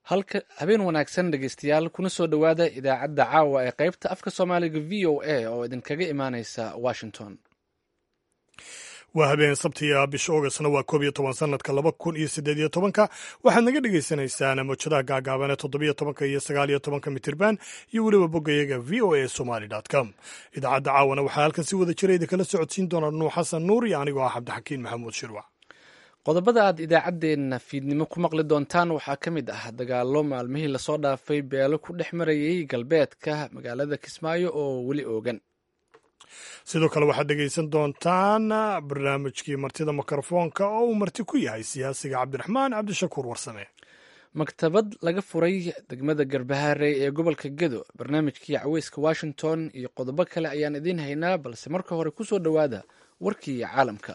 halka habeen wanaagsan dhegeystayaal kuna soo dhowaada idaacadda caawa ee qaybta afka soomaaliga v o a oo idinkaga imaaneysa washington waa habeen sabtiga bisha oogastna waa koob iyo toban sanadka laba kun iyo siddeed iyo tobanka waxaad naga dhagaysanaysaan mawjadaha gaagaaban ee toddobiyo tobanka iyo sagaal iyo tobanka mitirban iyo weliba boggayaga v o a somaly com idaacadda caawana waxaa halkan si wada jira idinkala socodsiin doona nuux xasan nuur iyo anigoo ah cabdixakiin maxamuud shirwac qodobada aad idaacaddeenna fiidnimo ku maqli doontaan waxaa ka mid ah dagaallo maalmihii lasoo dhaafay beelo ku dhex marayay galbeedka magaalada kismaayo oo weli oogan sidoo kale waxaad dhegaysan doontaan barnaamijkii martida mikrofoonka oo uu marti ku yahay siyaasiga cabdiraxmaan cabdishakuur warsame maktabad laga furay degmada garbaharey ee gobolka gedo barnaamijkii caweyska washington iyo qodobo kale ayaan idiin haynaa balse marka hore kusoo dhowaada warkii caalamka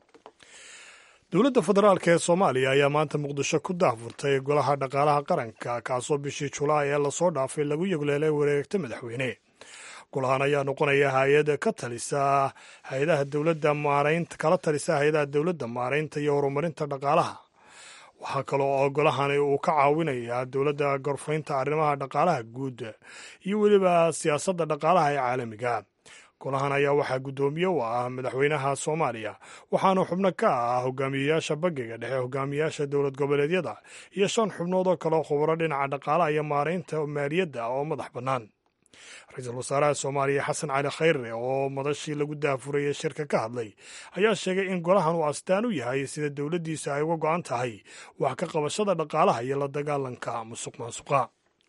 dowladda federaalk ee soomaaliya ayaa maanta muqdisho ku daahfurtay golaha dhaqaalaha qaranka kaasoo bishii julaay ee lasoo dhaafay lagu yegleelay wareegta madaxweyne golahan ayaa noqonaya hay-ad ka talisa hay-adaha dowladda maaraynta kala talisa hay-adaha dowladda maaraynta iyo horumarinta dhaqaalaha waxaa kaloo oo golahani uu ka caawinayaa dowladda gorfaynta arrimaha dhaqaalaha guud iyo weliba siyaasadda dhaqaalaha ee caalamiga golahan ayaa waxaa guddoomiye u ah madaxweynaha soomaaliya waxaana xubno ka ah hogaamiyeyaasha bangiga dhexe hogaamiyeyaasha dowlad goboleedyada iyo shan xubnood oo kaleo khubaro dhinaca dhaqaalaha iyo maaraynta maaliyadda oo madax bannaan ra-iisul wasaaraha soomaaliya xasan cali khayre oo madashii lagu daafurayay shirka ka hadlay ayaa sheegay in golahan uu astaan u yahay sida dowladdiisa ay uga go-an tahay wax ka qabashada dhaqaalaha iyo la dagaalanka musuq maasuqa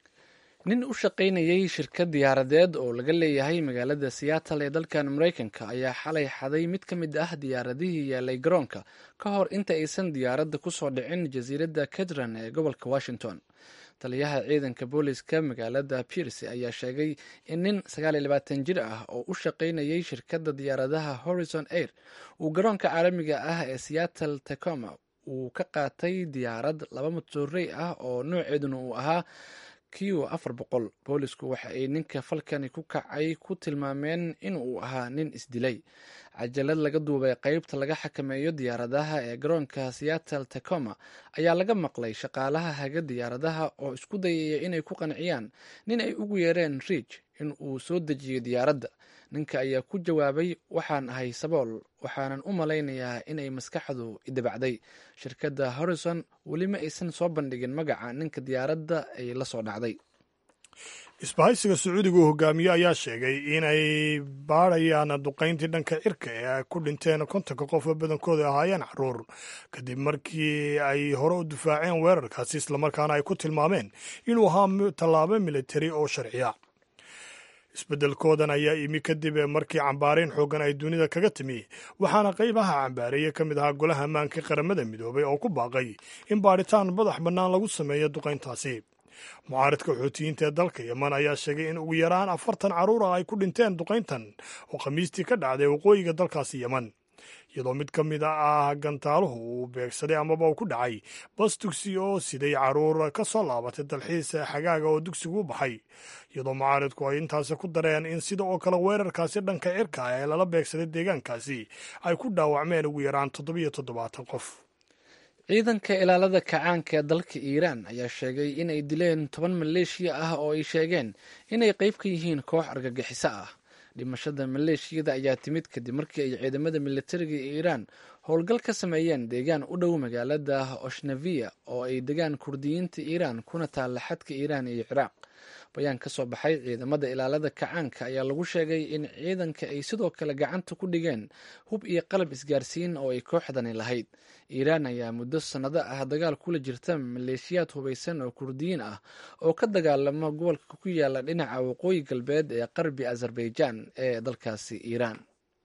nin u shaqaynayay shirkad diyaaradeed oo laga leeyahay magaalada seattle ee dalkan maraykanka ayaa xalay xaday mid ka mid ah diyaaradihii yaalay garoonka ka hor inta aysan diyaaradda ku soo dhicin jasiiradda kedron ee gobolka washington taliyaha ciidanka booliska magaalada pierce ayaa sheegay in nin jir ah oo u shaqaynayay shirkadda diyaaradaha horizon air uu garoonka caalamiga ah ee seattle tacoma uu ka qaatay diyaarad laba matoorey ah oo nooceeduna uu ahaa q afar boqol boolisku waxa ay ninka falkani ku kacay ku tilmaameen in uu ahaa nin isdilay cajalad laga duubay qeybta laga xakameeyo diyaaradaha ee garoonka seattle tacoma ayaa laga maqlay shaqaalaha haga diyaaradaha oo isku dayaya inay ku qanciyaan nin ay ugu yeereen riij in uu soo dejiyo diyaaradda ninka ayaa ku jawaabay waxaan ahay sabool waxaanan u malaynayaa inay maskaxdu idabacday shirkadda horrison weli ma aysan soo bandhigin magaca ninka diyaaradda ay la soo dhacday isbahaysiga sacuudiga uu hogaamiye ayaa sheegay inay baadhayaan duqayntii dhanka cirka ee ay ku dhinteen kontonka qof oo badankooda ahaayeen caruur kadib markii ay hore u difaaceen weerarkaasi islamarkaana ay ku tilmaameen inuu ahaa tallaabo militari oo sharciya isbeddelkoodan ayaa imi kadib markii cambaarayn xooggan ay dunida kaga timi waxaana qaybaha cambaareeye ka mid ahaa golaha ammaanka qaramada midoobay oo ku baaqay in baadhitaan madax bannaan lagu sameeyo duqayntaasi mucaaridka xuutiyiinta ee dalka yeman ayaa sheegay in ugu yaraan afartan carruur ah ay ku dhinteen duqayntan oo khamiistii ka dhacday waqooyiga dalkaasi yeman iyadoo mid ka mid ah gantaaluhu uu beegsaday amaba uu ku dhacay bas dugsi oo siday carruur ka soo laabatay dalxiis xagaaga oo dugsigu u baxay iyadoo mucaaridku ay intaasi ku dareen in sida oo kale weerarkaasi dhanka cirka ee lala beegsaday deegaankaasi ay ku dhaawacmeen ugu yaraan toddobiyo toddobaatan qof ciidanka ilaalada kacaanka ee dalka iiraan ayaa sheegay inay dileen toban maleeshiya ah oo ay sheegeen inay qeyb ka yihiin koox argagixiso ah dhimashada maleeshiyada ayaa timid kadib markii ay ciidamada militariga iiraan howlgal ka sameeyeen deegaan u dhow magaalada oshnaviya oo ay degaan kurdiyiinta iiraan kuna taalla xadka iiraan iyo ciraaq bayaan ka soo baxay ciidamada ilaalada kacaanka ayaa lagu sheegay in ciidanka ay sidoo kale gacanta ku dhigeen hub iyo qalab isgaarsiin oo ay kooxdani lahayd iiraan ayaa muddo sannado ah dagaal kula jirta maleeshiyaad hubaysan oo kurdiyiin ah oo ka dagaalama gobolka ku yaala dhinaca waqooyi galbeed ee qarbi azerbaijan ee dalkaasi iiraan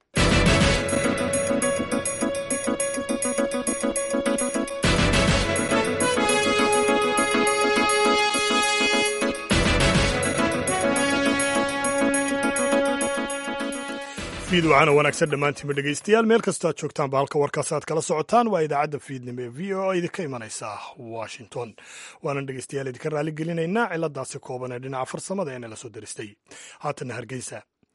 fiidwacana wanaagsan dhammaantiinba dhegaystayaal meel kastoo aad joogtaanba halka warkaas aad kala socotaan waa idaacadda fiidnimo ee v o idinka imanaysa washington waanan dhegaystayaal idinka raali gelinaynaa ciladaasi kooban ee dhinaca farsamada ee nala soo daristay haatanna hargeysa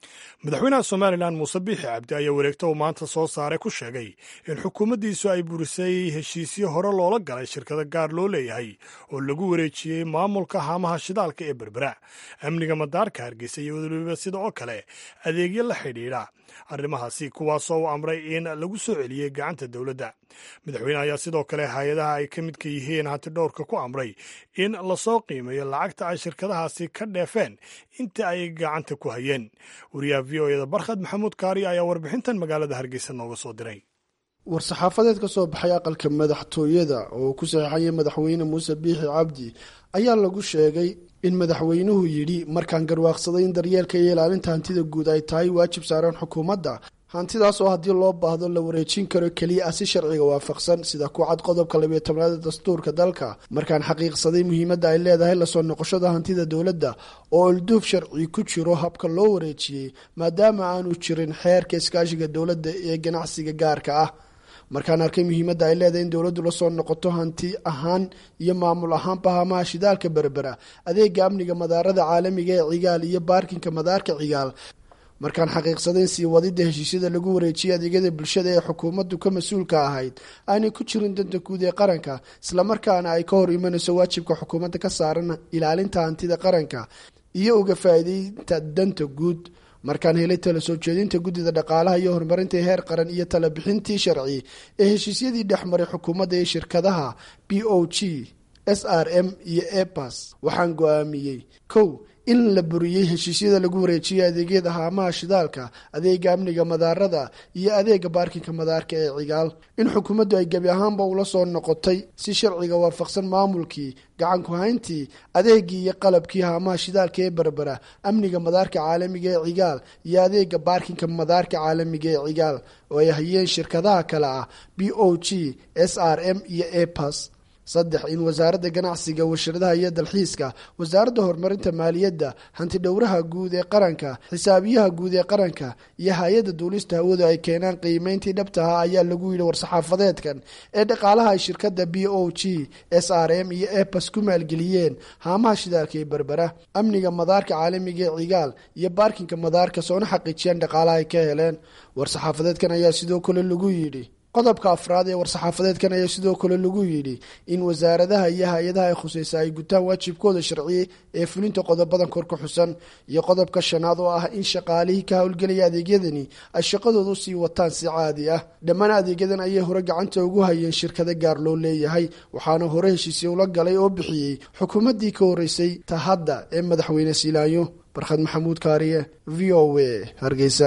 madaxweynaha somalilan muuse biixi cabdi ayaa wareegta uu maanta soo saaray ku sheegay in xukuumaddiisu ay burisay heshiisyo hore loola galay shirkado gaar loo leeyahay oo lagu wareejiyey maamulka haamaha shidaalka ee berbera amniga madaarka hargeysa iyo waliba sida oo kale adeegyo la xidhiidha arrimahaasi kuwaasoo u amray in lagu soo celiyey gacanta dowladda madaxweyne ayaa sidoo kale hay-adaha ay ka midka yihiin hanti dhowrka ku amray in lasoo qiimeeyo lacagta ay shirkadahaasi ka dheefeen inta ay gacanta ku hayeen wariyaha v o eda barkhad maxamuud kaari ayaa warbixintan magaalada hargeysa nooga soo diray war-saxaafadeed ka soo baxay aqalka madaxtooyada oo uu ku saxeexayay madaxweyne muuse biixi cabdi ayaa lagu sheegay in madaxweynuhu yidhi markaan garwaaqsaday in daryeelka iyo ilaalinta hantida guud ay tahay waajib saaran xukuumadda hantidaas oo haddii loo baahdo la wareejin karo keliya ah si sharciga waafaqsan sida ku cad qodobka labiyo tobnaad ee dastuurka dalka markaan xaqiiqsaday muhiimadda ay leedahay lasoo noqoshada hantida dowladda oo ilduuf sharci ku jiro habka loo wareejiyey maadaama aanu jirin xeerka iskaashiga dowladda ee ganacsiga gaarka ah markaan arkay muhiimadda ay leedahay in dowladdu lasoo noqoto hanti ahaan iyo maamul ahaanba hamaha shidaalka berbera adeega amniga madaarada caalamiga ee cigaal iyo baarkinka madaarka cigaal markaan xaqiiqsaday in sii wadida heshiisyada lagu wareejiyay adeegyada bulshada ee xukuumaddu ka mas-uulka ahayd aanay ku jirin danta guud ee qaranka islamarkaana ay ka hor imanayso waajibka xukuumadda ka saaran ilaalinta hantida qaranka iyo uga faa'iideynta danta guud markaan helay tala soo jeedinta guddida dhaqaalaha iyo horumarinta heer qaran iyo tala bixintii sharci ee heshiisyadii dhexmaray xukuumadda iyo shirkadaha b o g s r m iyo epas waxaan go-aamiyey kow in la buriyey heshiisyada lagu wareejiyay adeegyada haamaha shidaalka adeega amniga madaarada iyo adeega baarkinka madaarka ee cigaal in xukuumaddu ay gebi ahaanba ula soo noqotay si sharciga waafaqsan maamulkii gacanku hayntii adeegii iyo qalabkii haamaha shidaalka ee berbera amniga madaarka caalamiga ee cigaal iyo adeega baarkinka madaarka caalamiga ee cigaal oo ay hayeen shirkadaha kale ah b o g s r m iyo epas saddex in wasaaradda ganacsiga warshadaha iyo dalxiiska wasaaradda horumarinta maaliyadda hantidhowraha guud ee qaranka xisaabiyaha guud ee qaranka iyo hay-adda duulista hawadu ay keenaan qiimeyntii dhabtaha ayaa lagu yidhi war-saxaafadeedkan ee dhaqaalaha ay shirkadda b o g s r m iyo epas ku maalgeliyeen haamaha shidaalka ee berbera amniga madaarka caalamiga ee cigaal iyo baarkinka madaarka soona xaqiijiyaan dhaqaalaha ay ka heleen war-saxaafadeedkan ayaa sidoo kale lagu yidhi qodobka afraad ee war-saxaafadeedkan ayaa sidoo kale lagu yidhi in wasaaradaha iyo hay-adaha ay khuseysa ay gutaan waajibkooda sharciye ee fulinta qodobadan kor ka xusan iyo qodobka shanaad oo ah in shaqaalihii ka howlgelaya adeegyadani ay shaqadooda usii wataan si caadi ah dhammaan adeegyadan ayay hore gacanta ugu hayeen shirkado gaar loo leeyahay waxaana hore heshiisya ula galay oo bixiyey xukuumaddii ka horeysay ta hadda ee madaxweyne siilaayo barkhad maxamuud kaariye v o a hargeysa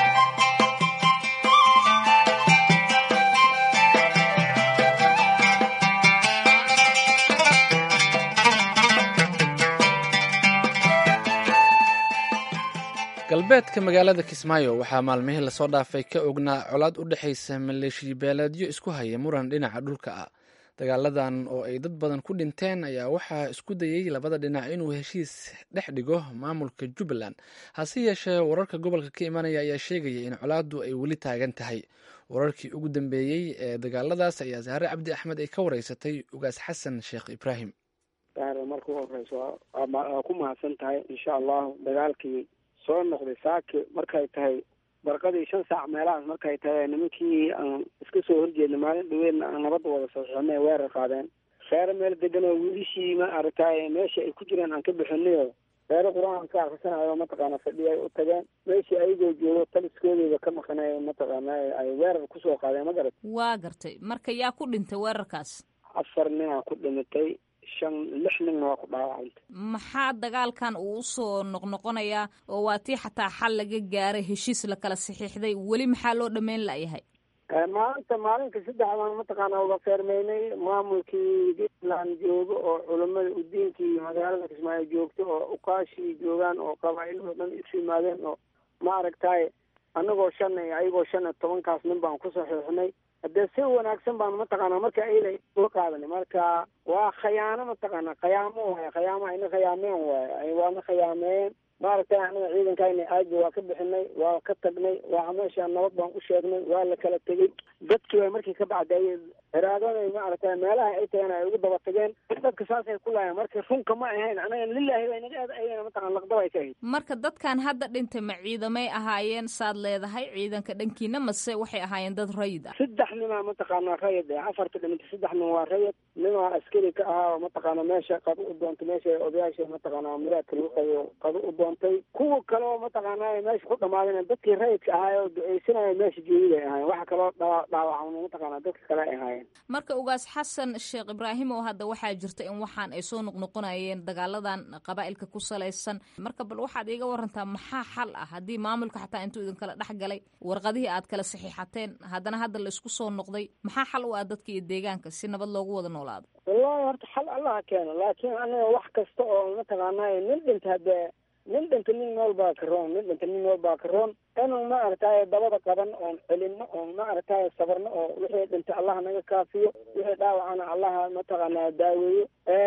galbeedka magaalada kismaayo waxaa maalmihii lasoo dhaafay ka ognaa colaad u dhexaysa maleeshiya beeleedyo isku haya muran dhinaca dhulka ah dagaaladan oo ay dad badan ku dhinteen ayaa waxaa isku dayey labada dhinac inuu heshiis dhex dhigo maamulka jubbaland hase yeeshee wararka gobolka ka imanaya ayaa sheegaya in colaaddu ay weli taagan tahay wararkii ugu dambeeyey ee dagaaladaas ayaa saare cabdi axmed ay ka wareysatay ugaas xasan sheekh ibraahim marka u horeyso waa ku mahadsan tahay insha allahu dagaalkii soo noqday saaki markay tahay barqadii shan saac meelahaas markay tahay nimankii aan iska soo horjeedna maalin dhaweedna aan nabadda wada saxiixinay weerar qaadeen reero meel degan oo wiilishii ma aragtay meesha ay ku jireen aan ka bixinayo reero qur-aan ka akrisanayo mataqaana fadhi ay u tageen meeshii ayagoo joogo taliskoodeyda ka maqanay mataqaana ay weerar kusoo qaadeen ma garat waa gartay marka yaa ku dhintay weerarkaas afar ninaa ku dhimatay shan lix ninna waa ku dhaawacanta maxaa dagaalkan uu usoo noqnoqonayaa oo waa tii xataa xal laga gaaray heshiis la kala saxiixday weli maxaa loo dhameyn layahay maalinta maalinka saddex baan mataqaana uga feermeynay maamulkii puntland joogo oo culamada udiinkii magaalada kismaayo joogto oo ukaashii joogaan oo qabaailoo dhan isu yimaadeen oo ma aragtay anagoo shan ayagoo shan iyo tobankaas nin baan ku saxiixnay haddee si wanaagsan baan mataqaana marka ayla soo qaadanay marka waa khayaano mataqaana khayaamo waay khayaamo ayna khayaameen waay waana khayaameeyeen maaragtay anaga ciidankayna aagi waa ka bixinay waa ka tagnay waa meesha nabad baan u sheegnay waa la kala tegey dadkii way markii ka bacdaayeen iraadaday maaragtay meelaha ay tageen ay ugu daba tageen dadka saasay ku laayeen marka runka ma ahayn anaga lilaahi bay naga aad ayana mataqana laqdaba ay ka ahayd marka dadkan hadda dhintay ma ciidamay ahaayeen saad leedahay ciidanka dhankiina mase waxay ahaayeen dad rayid ah saddex nimaa mataqaana rayid eh afarta dhimanta saddex nin waa rayid ninaa askari ka ahaa oo mataqaana meesha qado u doontay meesha odayaasha mataqaana muraadka lagu qayo qado u doontay kuwa kale oo mataqaana meesha ku dhamaadeen dadkii rayidka ahaay oo duceysanaya meesha joogid ay ahaayeen waxa kaloo dhaa dhaawacma mataqaana dadka kale ay ahaayeen marka ugaas xasan sheekh ibraahim oo hadda waxaa jirta in waxaan ay soo noqnoqonayeen dagaaladan qabaa'ilka ku salaysan marka bal waxaad iiga warantaa maxaa xal ah haddii maamulka xataa intuu idinkala dhex galay warqadihii aad kala saxiixateen haddana hadda la isku soo noqday maxaa xal u ah dadka iyo deegaanka si nabad loogu wada noolaado wallahi horta xal allaha keeno laakiin anaga wax kasta oo mataqaanay nin dhinta haddee nin dhinta nin nool baa ka roon nin dhinta nin nool baa ka roon inuu maaragtay dabada qaban oon celinno oon maaragtay sabarno oo wixii dhintay allah naga kaafiyo wixii dhaawacana allaha mataqaanaa daaweeyo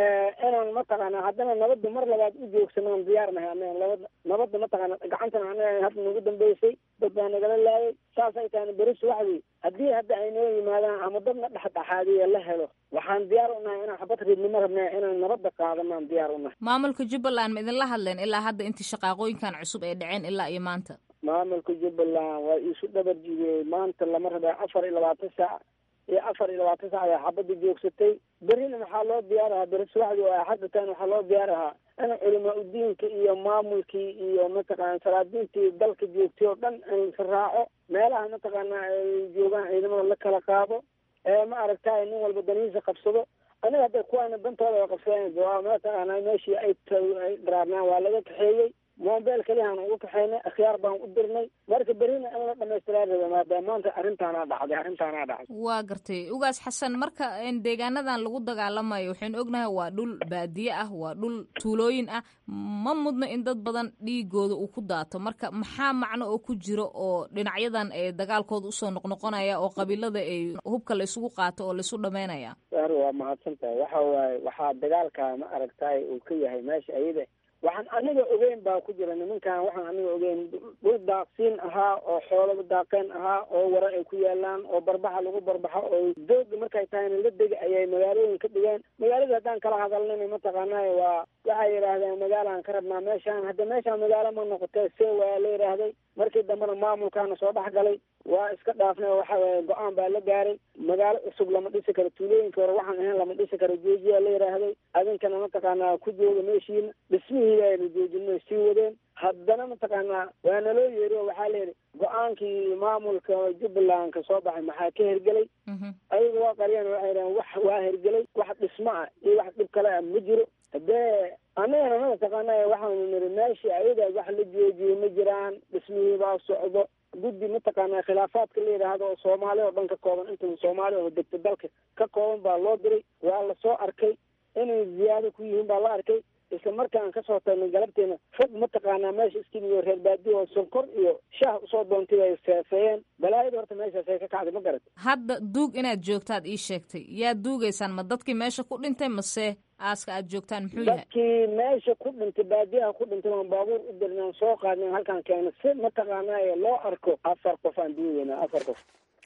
inaan mataqaanaa haddana nabadda mar labaad u joogsanaan diyaarnahay anaga nabadda nabadda mataqaana gacantana anaga hadda nagu dambeysay dad baa nagala laayay saasay tahayna beris waxdii haddii hadda ay noo yimaadaan ama dadna dhexdhexaadiya la helo waxaan diyaar u nahay inaan xabad ridnimo rabnaa inaan nabadda qaadanaan diyaar u nahay maamulka jubbaland ma idinla hadleen ilaa hadda intii shaqaaqooyinkan cusub ay dhaceen ilaa iyo maanta maamulka jubbaland waa iisu dhabar jibiyey maanta lama rabaa afar iyo labaatan saac iyo afar iyo labaatan saac ayaa xabadda joogsatay berrina waxaa loo diyaarahaa beri subaxdii oo axadda tan waxaa loo diyaarahaa in culamaa udiinka iyo maamulkii iyo mataqaana salaadiintii dalka joogtay oo dhan in la raaco meelaha mataqaana ay joogaan ciidamada la kala qaado ee ma aragtay nin walba danihiisa qabsado aniga hadda kuwaana dantooda ay qabsadeen waa mataqaana meeshii ay ay dharaarnaan waa laga kaxeeyey moobeel keliyahaan ugu kaxaynay akhyaar baan u dirnay marka berina in la dhamaystiraa raba maadaama maanta arrintaanaa dhacday arrintaanaa dhacday waa gartay ugaas xasan marka deegaanadan lagu dagaalamayo waxaynu ognahay waa dhul baadiye ah waa dhul tuulooyin ah ma mudno in dad badan dhiigooda uu ku daato marka maxaa macno oo ku jiro oo dhinacyadan ee dagaalkooda usoo noqnoqonaya oo qabiilada ay hubka la isugu qaato oo laisu dhamaynaya ar waa mahadsan tahay waxa waaye waxaa dagaalka ma aragtay uu ka yahay meesha ayada waxaan aniga ogeyn baa ku jira nimankan waxaan aniga ogeyn dhul daaqsiin ahaa oo xoolaba daaqeen ahaa oo wara ay ku yaalaan oo barbaxa lagu barbaxo oo dooga markay tahayna la dega ayay magaalooyin ka dhigeen magaalada haddaan kala hadalnayna mataqaanay waa waxay yidhaahdeen magaalaan ka rabnaa meeshaan hadda meeshaan magaalo ma noqotee see waa la yidhaahday markii dambena maamulkaana soo dhex galay waa iska dhaafnay waxa weye go-aan baa la gaaray magaalo cusub lama dhisi karo tuulooyinka hore waxaan ahayn lama dhisi karo joojiyaa la yidhaahday adinkana mataqaanaa ku jooga meeshiina dhismihii aynu joojino sii wadeen haddana mataqaanaa waa naloo yeeri oo waxaa layidhi go-aankii maamulka jubbaland ka soo baxay maxaa ka hergelay ayaga waa qariyaan waxay dhahen wax waa hergelay wax dhismo ah iyo wax dhib kale ah ma jiro haddee annagana ma mataqaana waxaanu niri meeshii ayaga wax la joojiyey ma jiraan dhismihii baa socdo guddi mataqaanaa khilaafaadka la yidhaahdo oo soomaali oo dhan ka kooban inta soomaali oo degta dalka ka kooban baa loo diray waa lasoo arkay inay ziyaado ku yihiin baa la arkay isla markaan kasoo tagnay galabteena fog mataqaanaa meesha iskimiyo reer baadiyo oo sonkor iyo shaah usoo doontay bay seefeeyeen balaayada horta meeshaas ay ka kacday ma garat hadda duug inaad joogtaad ii sheegtay yaa duugaysaan ma dadkii meesha ku dhintay mase aaska aad joogtaan muxuu yahay dadkii meesha ku dhintay baadiyaha ku dhintay baan baabuur u dirnay aan soo qaadnay halkaan keena si mataqaanaa loo arko afar qof aan duugayna afar qof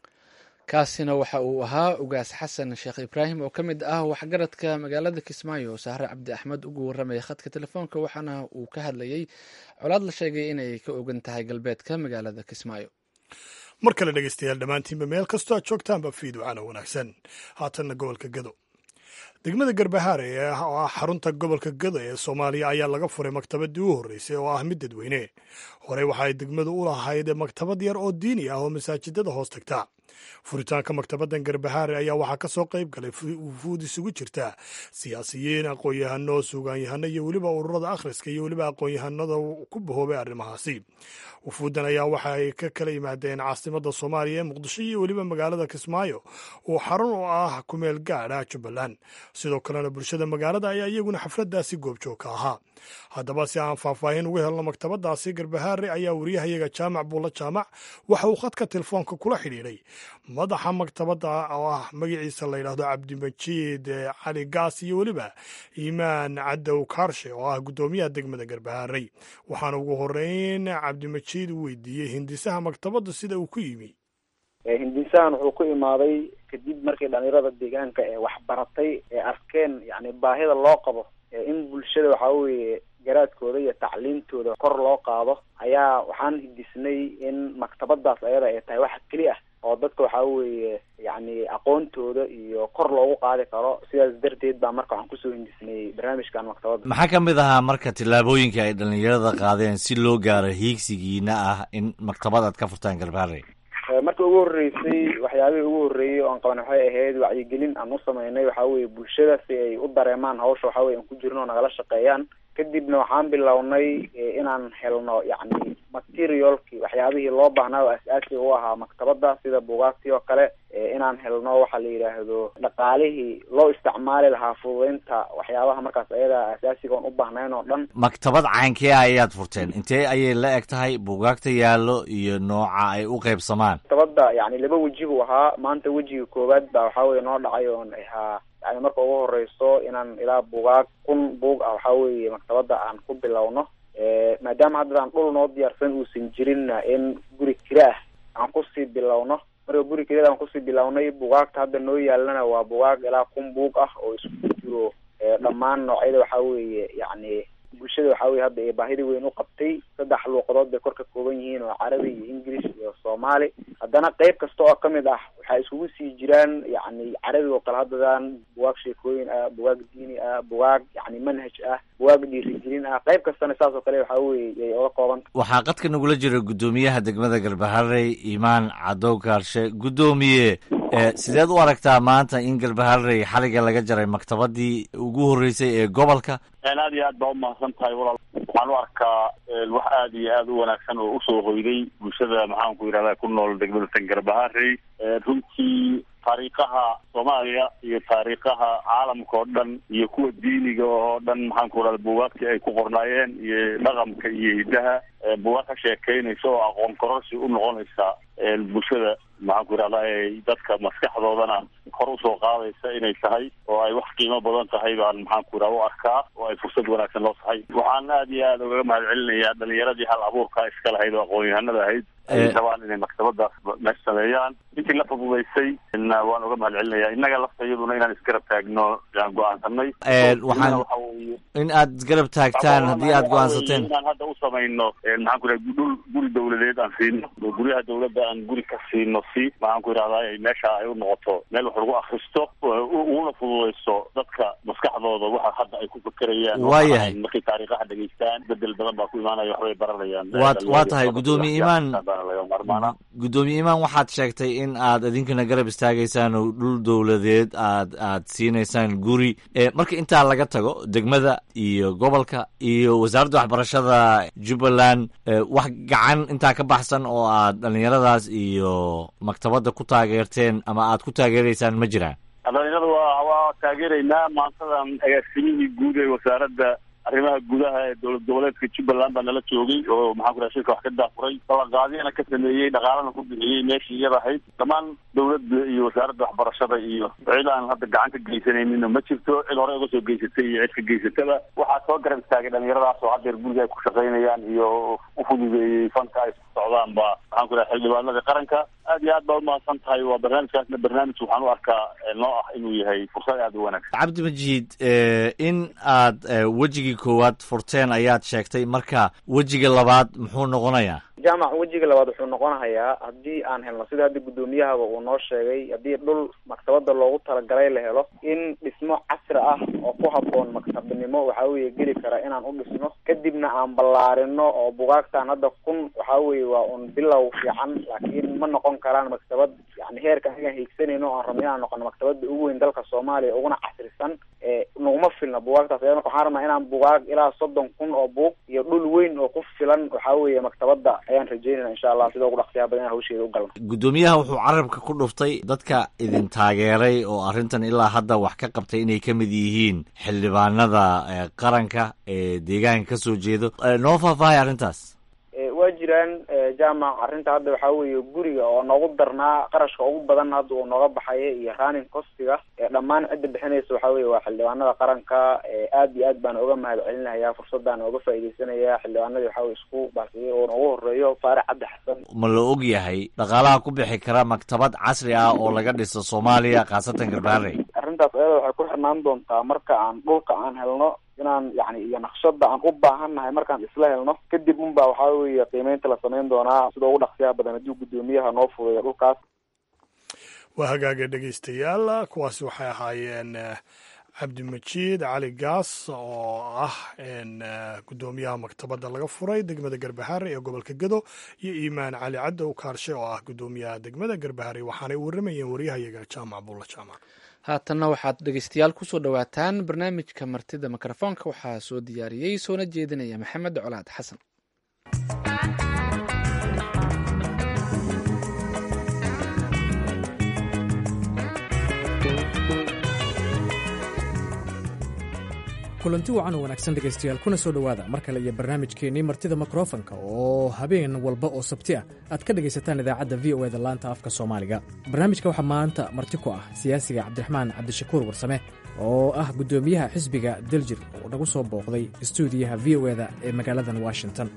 kaasina waxa uu ahaa ugaas xasan sheekh ibraahim oo ka mid ah waxgaradka magaalada kismaayo sahre cabdi axmed ugu warramaya khadka telefoonka waxaana uu ka hadlayey colaad la sheegay inay ka ogan tahay galbeedka magaalada kismaayo mar kale dhegeystayaal dhammaantiinba meel kastoo aad joogtaanba fiidwacana wanaagsan haatanna gobolka gado degmada garbahaare ee oo ah xarunta gobolka gado ee soomaaliya ayaa laga furay maktabadii u horreysay oo ah mid dadweyne horey waxaay degmadu u lahayd maktabad yar oo diini ah oo masaajidada hoos tagta furitaanka maktabaddan garbahaare ayaa waxaa ka soo qayb galay wufuud isugu jirta siyaasiyiin aqoon-yahano suugaanyahano iyo weliba ururada akhriska iyo weliba aqoon-yahanada ku bahoobay arrimahaasi wufuuddan ayaa waxa ay ka kala yimaadeen caasimadda soomaaliya ee muqdisho iyo weliba magaalada kismaayo oo xarun oo ah kumeel gaadh ah jubbaland sidoo kalena bulshada magaalada ayaa iyaguna xafladdaasi goobjoog ka ahaa haddaba si aan faahfaahin uga helno maktabadaasi garbahaare ayaa wariyahayaga jaamac buulla jaamac waxa uu khadka telefoonka kula xidhiidhay madaxa maktabadda oo ah magaciisa la yidhaahdo cabdimajiid cali gaas iyo weliba iimaan cadow kaarshe oo ah guddoomiyaha degmada garbahaarey waxaana ugu horeyn cabdimajiid u weydiiyey hindisaha maktabadda sida uu ku yimi hindisahan wuxuu ku imaaday kadib markii dhalinyarada deegaanka ee waxbaratay ee arkeen yani baahida loo qabo in bulshada waxaa weeye garaadkooda iyo tacliimtooda kor loo qaado ayaa waxaan hindisnay in maktabadaas ayada ay tahay wax keli ah oo dadka waxaa weeye yani aqoontooda iyo kor loogu qaadi karo sidaas darteed baa marka waxaan kusoo hindisnay barnaamijkan maktabadda maxaa ka mid ahaa marka tillaabooyinka ay dhalinyarada qaadeen si loo gaaro hiigsigiina ah in maktabad aad ka furtaan garbaare marka ugu horreysay waxyaabihii ugu horreeyey oo aan qaban waxay ahayd wacyigelin aan u sameynay waxaa weeye bulshada si ay u dareemaan hawsha waxaa weye aan ku jirno oo nagala shaqeeyaan kadibna waxaan bilownay inaan helno yacni materialkii waxyaabihii loo baahnaa oo as-aasiga u ahaa maktabadda sida buugaagtii oo kale inaan helno waxa la yidhaahdo dhaqaalihii loo isticmaali lahaa fududeynta waxyaabaha markaas ayada asaasiga oon u baahnayn oo dhan maktabad caynkee ayaad furteen intee ayay la eg tahay buugaagta yaallo iyo nooca ay u qaybsamaan maktabadda yani laba weji buu ahaa maanta wejiga koowaad baa waxaa weye noo dhacay oon ahaa yani marka ugu horeyso inaan ilaa buugaag kun buug ah waxaa weeye maktabadda aan ku bilowno maadaama haddadaan dhul noo diyaarsan uusan jirinna in guri kira ah aan kusii bilowno marka guri keliyada aan kusii bilownay bugaagta hadda noo yaalana waa bugaag ilaa kun buug ah oo isku jiro dhammaan noocyada waxaa weeye yacni bulshada waxaa weye hadda ee baahida weyn u qabtay saddex luuqadood bay kor ka kooban yihiin oo carabi iyo english iyo soomaali haddana qeyb kasta oo kamid ah waxaa iskugu sii jiraan yacni carabiga oo kale haddadan bugaag sheekooyin ah bugaag diini ah bugaag yacni manhaj ah bugaag dhiirigelin ah qeyb kastana saas oo kale waxaa weye yay oga koobanta waxaa qadka nagula jira guddoomiyaha degmada garbaharey imaan cadow kaarshe guddoomiye sideed u aragtaa maanta in garbaharey xaliga laga jaray maktabadii ugu horreysay ee gobolka aad iyo aad baa umahadsan tahay walaal waxaan u arkaa wax aad iyo aad u wanaagsan oo usoo hoyday bulshada maxaan ku yidhahda ku nool degmada tan garbaharey runtii taariikhaha soomaaliya iyo taariikhaha caalamka oo dhan iyo kuwa diiniga oo dhan maxaan ku yidhahda buugaagtii ay ku qornaayeen iyo dhaqanka iyo hiddaha buugaag ka sheekeynaysa oo aqoon kororsi u noqonaysa bulshada maxaan ku yidhahda dadka maskaxdoodana kor usoo qaadaysa inay tahay oo ay wax qiimo badan tahay baan maxaan ku yidhahda u arkaa oo ay fursad wanaagsan loo tahay waxaan aad iyo aad ugaga mahad celinayaa dhalinyaradii hal abuurka iska lahayd oo aqoon-yahanada ahayd ay rabaan inay maktabadaas meesh sameeyaan intii la fududaysay waan uga mahad celinaya innaga lafta iyaduna inaan isgarab taagno yaan go-aansanay waxaan in aad isgarab taagtaan haddii aad go-aansateen inaan hadda u samayno maxaan ku yidhahda dhul guri dawladeed aan siino guryaha dawladda aan guri ka siino si maxaan ku yidhahdaa meesha ay u noqoto meel wax lagu akristo uguna fududayso dadka maskaxdooda waxa hadda ay ku fekerayaan waayahay markay taariikhaha dhegeystaan bedel badan baa ku imaanaya waxbay baranayaan waad waa tahay guddoomiye imaan guddoomiye imaan waxaad sheegtay in aad idinkana garab istaagaysaan oo dhul dowladeed aad aad siinaysaan guri marka intaa laga tago degmada iyo gobolka iyo wasaaradda waxbarashada jubbaland wax gacan intaa ka baxsan oo aad dhalinyaradaas iyo maktabadda ku taageerteen ama aad ku taageeraysaan ma jiraan dhalinyarada waa waa taageeraynaa maantadan agaasimihii guud ee wasaaradda arrimaha gudaha ee dowlad goboleedka jubbaland baa nala joogay oo maxaan ku raha shirka wax ka daafuray ballanqaadyana ka sameeyey dhaqaalana ku bixiyey meeshii iyada ahayd dhammaan dowladda iyo wasaaradda waxbarashada iyo cid aan hadda gacan ka geysanaynin ma jirto cid hore uga soo geysatay iyo cid ka geysataba waxaa soo garab istaagay dhalinyaradaas oo haddeer guriga ay ku shaqaynayaan iyo u fududeeyey fanka ay ku socdaan ba maxaan ku raha xildhibaanada qaranka aad iyo aad baa umahadsan tahay waa barnaamijkaasna barnaamij waxaan u arkaa noo ah inuu yahay fursad aad u wanaagsan cabdi majiid in aad wejigii koowaad furteen ayaad sheegtay marka wejiga labaad muxuu noqonayaa jaamac wejiga labaad wuxuu noqonayaa haddii aan helno sida hadda guddoomiyahaba uu noo sheegay haddii dhul maktabada loogu talagalay la helo in dhismo casri ah oo ku habboon maktabnimo waxaa weeye geli kara inaan u dhisno kadibna aan ballaarino oo bugaagtaan hadda kun waxaa weeye waa un bilow fiican laakiin ma noqon karaan maktabad yani heerka anigaan hiigsanayno o aan rabno inaan noqono maktabada ugu weyn dalka soomaaliya uguna casrisan naguma filna bugaagtaas aya marka waxaan rabnaa inaan bugaag ilaa soddon kun oo buug iyo dhul weyn oo ku filan waxaa weeye maktabada ayaan rajeynayna insha allah sida ugu dhaqsiyaha badan in hawsheeda u galno guddoomiyaha wuxuu carabka ku dhuftay dadka idin taageeray oo arrintan ilaa hadda wax ka qabtay inay ka mid yihiin xildhibaanada qaranka ee deegaanka ka soo jeedo noo faahfaahay arrintaas waa jiraan jaamac arrinta hadda waxaa weeye guriga oo noogu darnaa qarashka ugu badan hadda uu nooga baxaya iyo running costiga dhammaan cidda bixinaysa waxaa weye waa xildhibaanada qaranka aad iyo aad baan oga mahad celinaya fursadaan oga faaideysanaya xildhibaanadii waxaa weye isku baasiyay oo noogu horeeyo faarax cabdi xasan ma la og yahay dhaqaalaha ku bixi kara maktabad casri ah oo laga dhiso soomaaliya khaasatan garbaarey arrintaas ayada waxay ku xirnaan doontaa marka aan dhulka aan helno inaan yani iyo naqshada aan u baahannahay markaan isla helno kadib unba waxaa weeye qiimeynta la samayn doonaa sida ugu dhaqsiyaha badan haddii guddoomiyaha noo fudeeyo dhulkaas waa hagaaga dhegaystayaal kuwaasi waxay ahaayeen cabdimajiid cali gaas oo ah guddoomiyaha maktabadda laga furay degmada garbahare ee gobolka gedo iyo iimaan cali caddow kaarshe oo ah guddoomiyaha degmada garbahare waxaanay waramayeen waryahayaga jaamac bulla jaamac haatanna waxaad dhegeystayaal kusoo dhowaataan barnaamijka martida mikrofoonka waxaa soo diyaariyey soona jeedinaya maxamed colaad xasan kulanti wacan oo wanaagsan dhegaystayaal kuna soo dhowaada mar kale iyo barnaamijkeennii martida mikrofonka oo habeen walba oo sabti ah aad ka dhegaysataan idaacadda v o eda laanta afka soomaaliga barnaamijka waxaa maanta marti ku ah siyaasiga cabdiraxmaan cabdishakuur warsame oo ah guddoomiyaha xisbiga daljir oo nagu soo booqday stuudiyaha v o eda ee magaaladan washington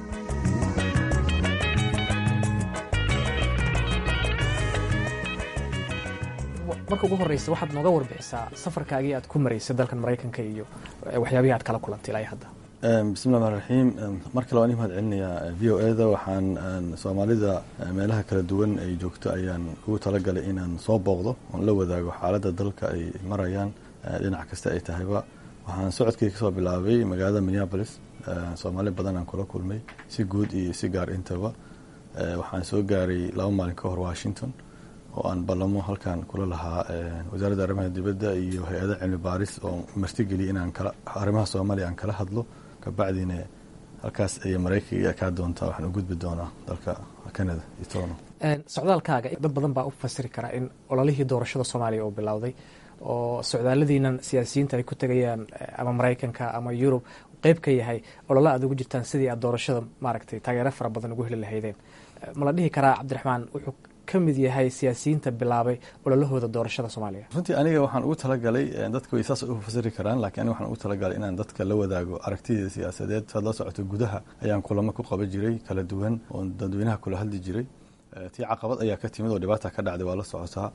marka ugu horreysa waxaad nooga warbixisaa safarkaagii aad ku maraysay dalkan maraykanka iyo waxyaabihii aad kala kulantay ilaa hadda bismillahi raxmaan raxiim mar kale waan ii mahad celinayaa v o eda waxaan soomaalida meelaha kala duwan ay joogto ayaan ugu talagalay inaan soo booqdo oon la wadaago xaaladda dalka ay marayaan dhinac kasta ay tahayba waxaan socodkii kasoo bilaabay magaalada minneapolis soomaali badan aan kula kulmay si guud iyo si gaar intaba waxaan soo gaaray laba maalin ka hor washington oo aan ballamo halkan kula lahaa wasaaradda arrimaha dibadda iyo hay-ada cilmi baaris oo martigeliya inaan kala arrimaha soomaaliya aan kala hadlo kabacdina halkaas ayay maraykanka kaa doontaa waxaan u gudbi doonaa dalka canada iyo toronto socdaalkaaga dad badan baa u fasiri karaa in ololihii doorashada soomaaliya uu bilowday oo socdaaladiinan siyaasiyiinta ay ku tegayaan ama maraykanka ama yurub qeyb ka yahay olole aad ugu jirtaan sidii aad doorashada maaragtay taageero fara badan ugu heli lahaydeen ma la dhihi karaa cabdiraxmaan wuxuu ka mid yahay siyaasiyiinta bilaabay ololahooda doorashada soomaaliya runtii aniga waxaan ugu talagalay dadka way saas u fasiri karaan lakiin aniga waxaan ugu talagalay inaan dadka la wadaago aragtideeda siyaasadeed saad la socoto gudaha ayaan kulamo ku qaban jiray kala duwan oo dadweynaha kula hadli jiray tii caqabad ayaa ka timid oo dhibaata ka dhacday waa la socotaa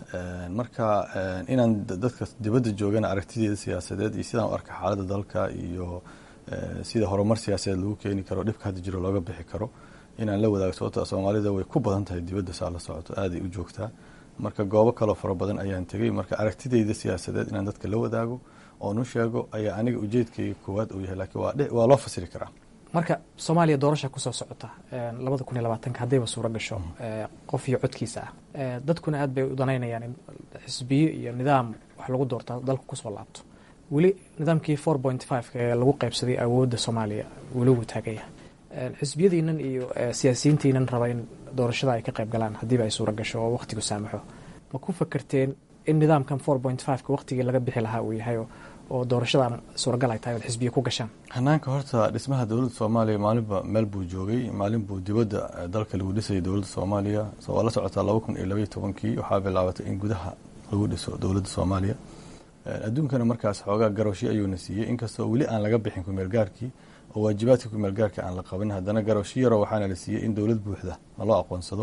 marka inaan dadka dibadda joogana aragtideeda siyaasadeed iyo sidaan u arka xaaladda dalka iyo sida horumar siyaasadeed lagu keeni karo dhibka hadda jiro looga bixi karo inaan la wadaago sababto soomaalida way ku badan tahay dibadda saa la socoto aaday u joogtaa marka goobo kaloo fara badan ayaan tegey marka aragtideyda siyaasadeed inaan dadka la wadaago oon u sheego ayaa aniga ujeedkayga koowaad uu yahay lakiin waa loo fasiri karaa marka soomaaliya doorasha kusoo socota labada kun iyo labaatanka haddayba suuro gasho qof iyo codkiisa ah dadkuna aad bay u danaynayaan in xisbiyo iyo nidaam wax lagu doorta dalka kusoo laabto weli nidaamkii four point five ee lagu qaybsaday awoodda soomaaliya weli wuu taagaya xisbiyadiinan iyo siyaasiyiintiinan raba in doorashada ay ka qayb galaan haddiiba ay suuro gasho oo wakhtigu saamaxo ma ku fakerteen in nidaamkan four point fiveka wakhtigii laga bixi lahaa uu yahay oo doorashadan suuragal ay tahay ood xisbiya ku gashaan hanaanka horta dhismaha dowladda soomaaliya maalinba meel buu joogay maalin buu dibadda dalka lagu dhisayay dowladda soomaaliya so waa la socotaa laba kun iyo labaiyo tobankii waxaa bilaabatay in gudaha lagu dhiso dowladda soomaaliya adduunkana markaas xoogaa garowshi ayuuna siiyey inkastoo weli aan laga bixin kumeelgaarkii oo waajibaadka kumeelgaarka aan la qabin haddana garowshi yaro waxaana la siiyey in dowlad buuxda naloo aqoonsado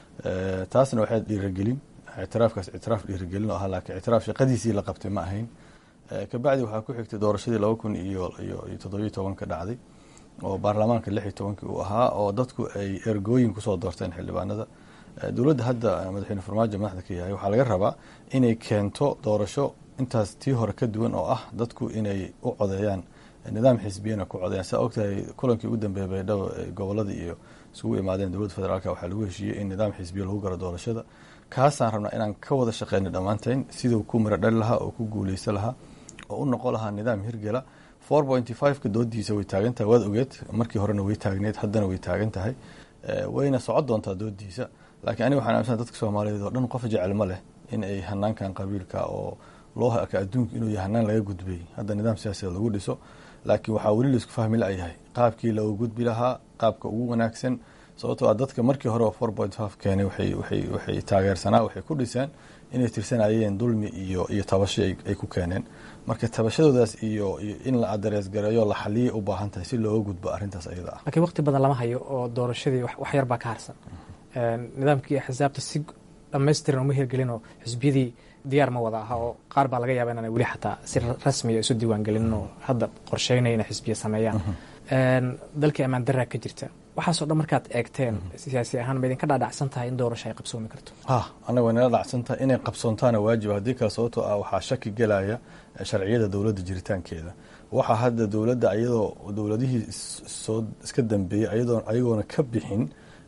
taasna waxay dhiiragelin ictiraafkaas ictiraaf dhiiragelin oo ahaa laakiin ictiraaf shaqadiisii la qabtay ma ahayn kabacdi waxaa ku xigtay doorashadii laba kun iyo iyo toddobiyo tobanka dhacday oo baarlamaanka lix iyo tobankii uu ahaa oo dadku ay ergooyin kusoo doorteen xildhibaanada dowladda hadda madaxweyne farmaajo madaxda ka yahay waxaa laga rabaa inay keento doorasho intaas tii hore ka duwan oo ah dadku inay u codeeyaan nidaam xisbiyana ku codayan saa ogtahay kulankii ugu dambeeyay baydhabo gobolada iyo isugu imaadeen dowladda federaalka waxaa lagu heshiiyey in nidaam xisbiya lagu galo doorashada kaasaan rabnaa inaan ka wada shaqeyna dhammaanteen siduu ku miro dhali lahaa oo ku guuleysan lahaa oo u noqon lahaa nidaam hirgela four pointy fiveka doodiisa way taagan tahay waad ogeed markii horena way taagneed haddana way taagan tahay wayna socon doontaa doodiisa laakiin aniga waxaan aaminsan dadka soomaaliyeed oo dhan qof jecel ma leh in ay hanaankan qabiilka oo loo arka adduunka inuu yahay hanaan laga gudbay hadda nidaam siyaasadeed lagu dhiso laakiin waxaa weli laisku fahmi la-yahay qaabkii looga gudbi lahaa qaabka ugu wanaagsan sababtoo a dadka markii hore oo four point five keenay waxay waxay waxay taageersanaa waxay ku dhiseen inay tirsanayeen dulmi iyo iyo tabasho ay ku keeneen marka tabashadoodaas iyo iyo in la adarees gareeyo la xaliyay u baahan tahay si looga gudbo arrintaas ayada ah laakiin waqti badan lama hayo oo doorashadii wax yar baa ka harsan nidaamkii axsaabta si dhammaystiran uma hirgelinoo xisbiyadii diyaar ma wada aha oo qaar baa laga yaaba inaan weli xataa si rasmiya isu diiwaangelinin oo hadda qorsheynaya inay xisbiya sameeyaan dalkii ammaan daraa ka jirta waxaasoo dhan markaad eegteen siyaasi ahaan ma idinka dhaadhacsan tahay in doorasho ay qabsoomi karto ha annaga way nala dhacsan tahay inay qabsoontaana waajiba haddii kale sababtoo ah waxaa shaki gelaya sharciyada dowladda jiritaankeeda waxaa hadda dowladda ayadoo dowladihii soo iska dambeeyey ayadoo ayagoona ka bixin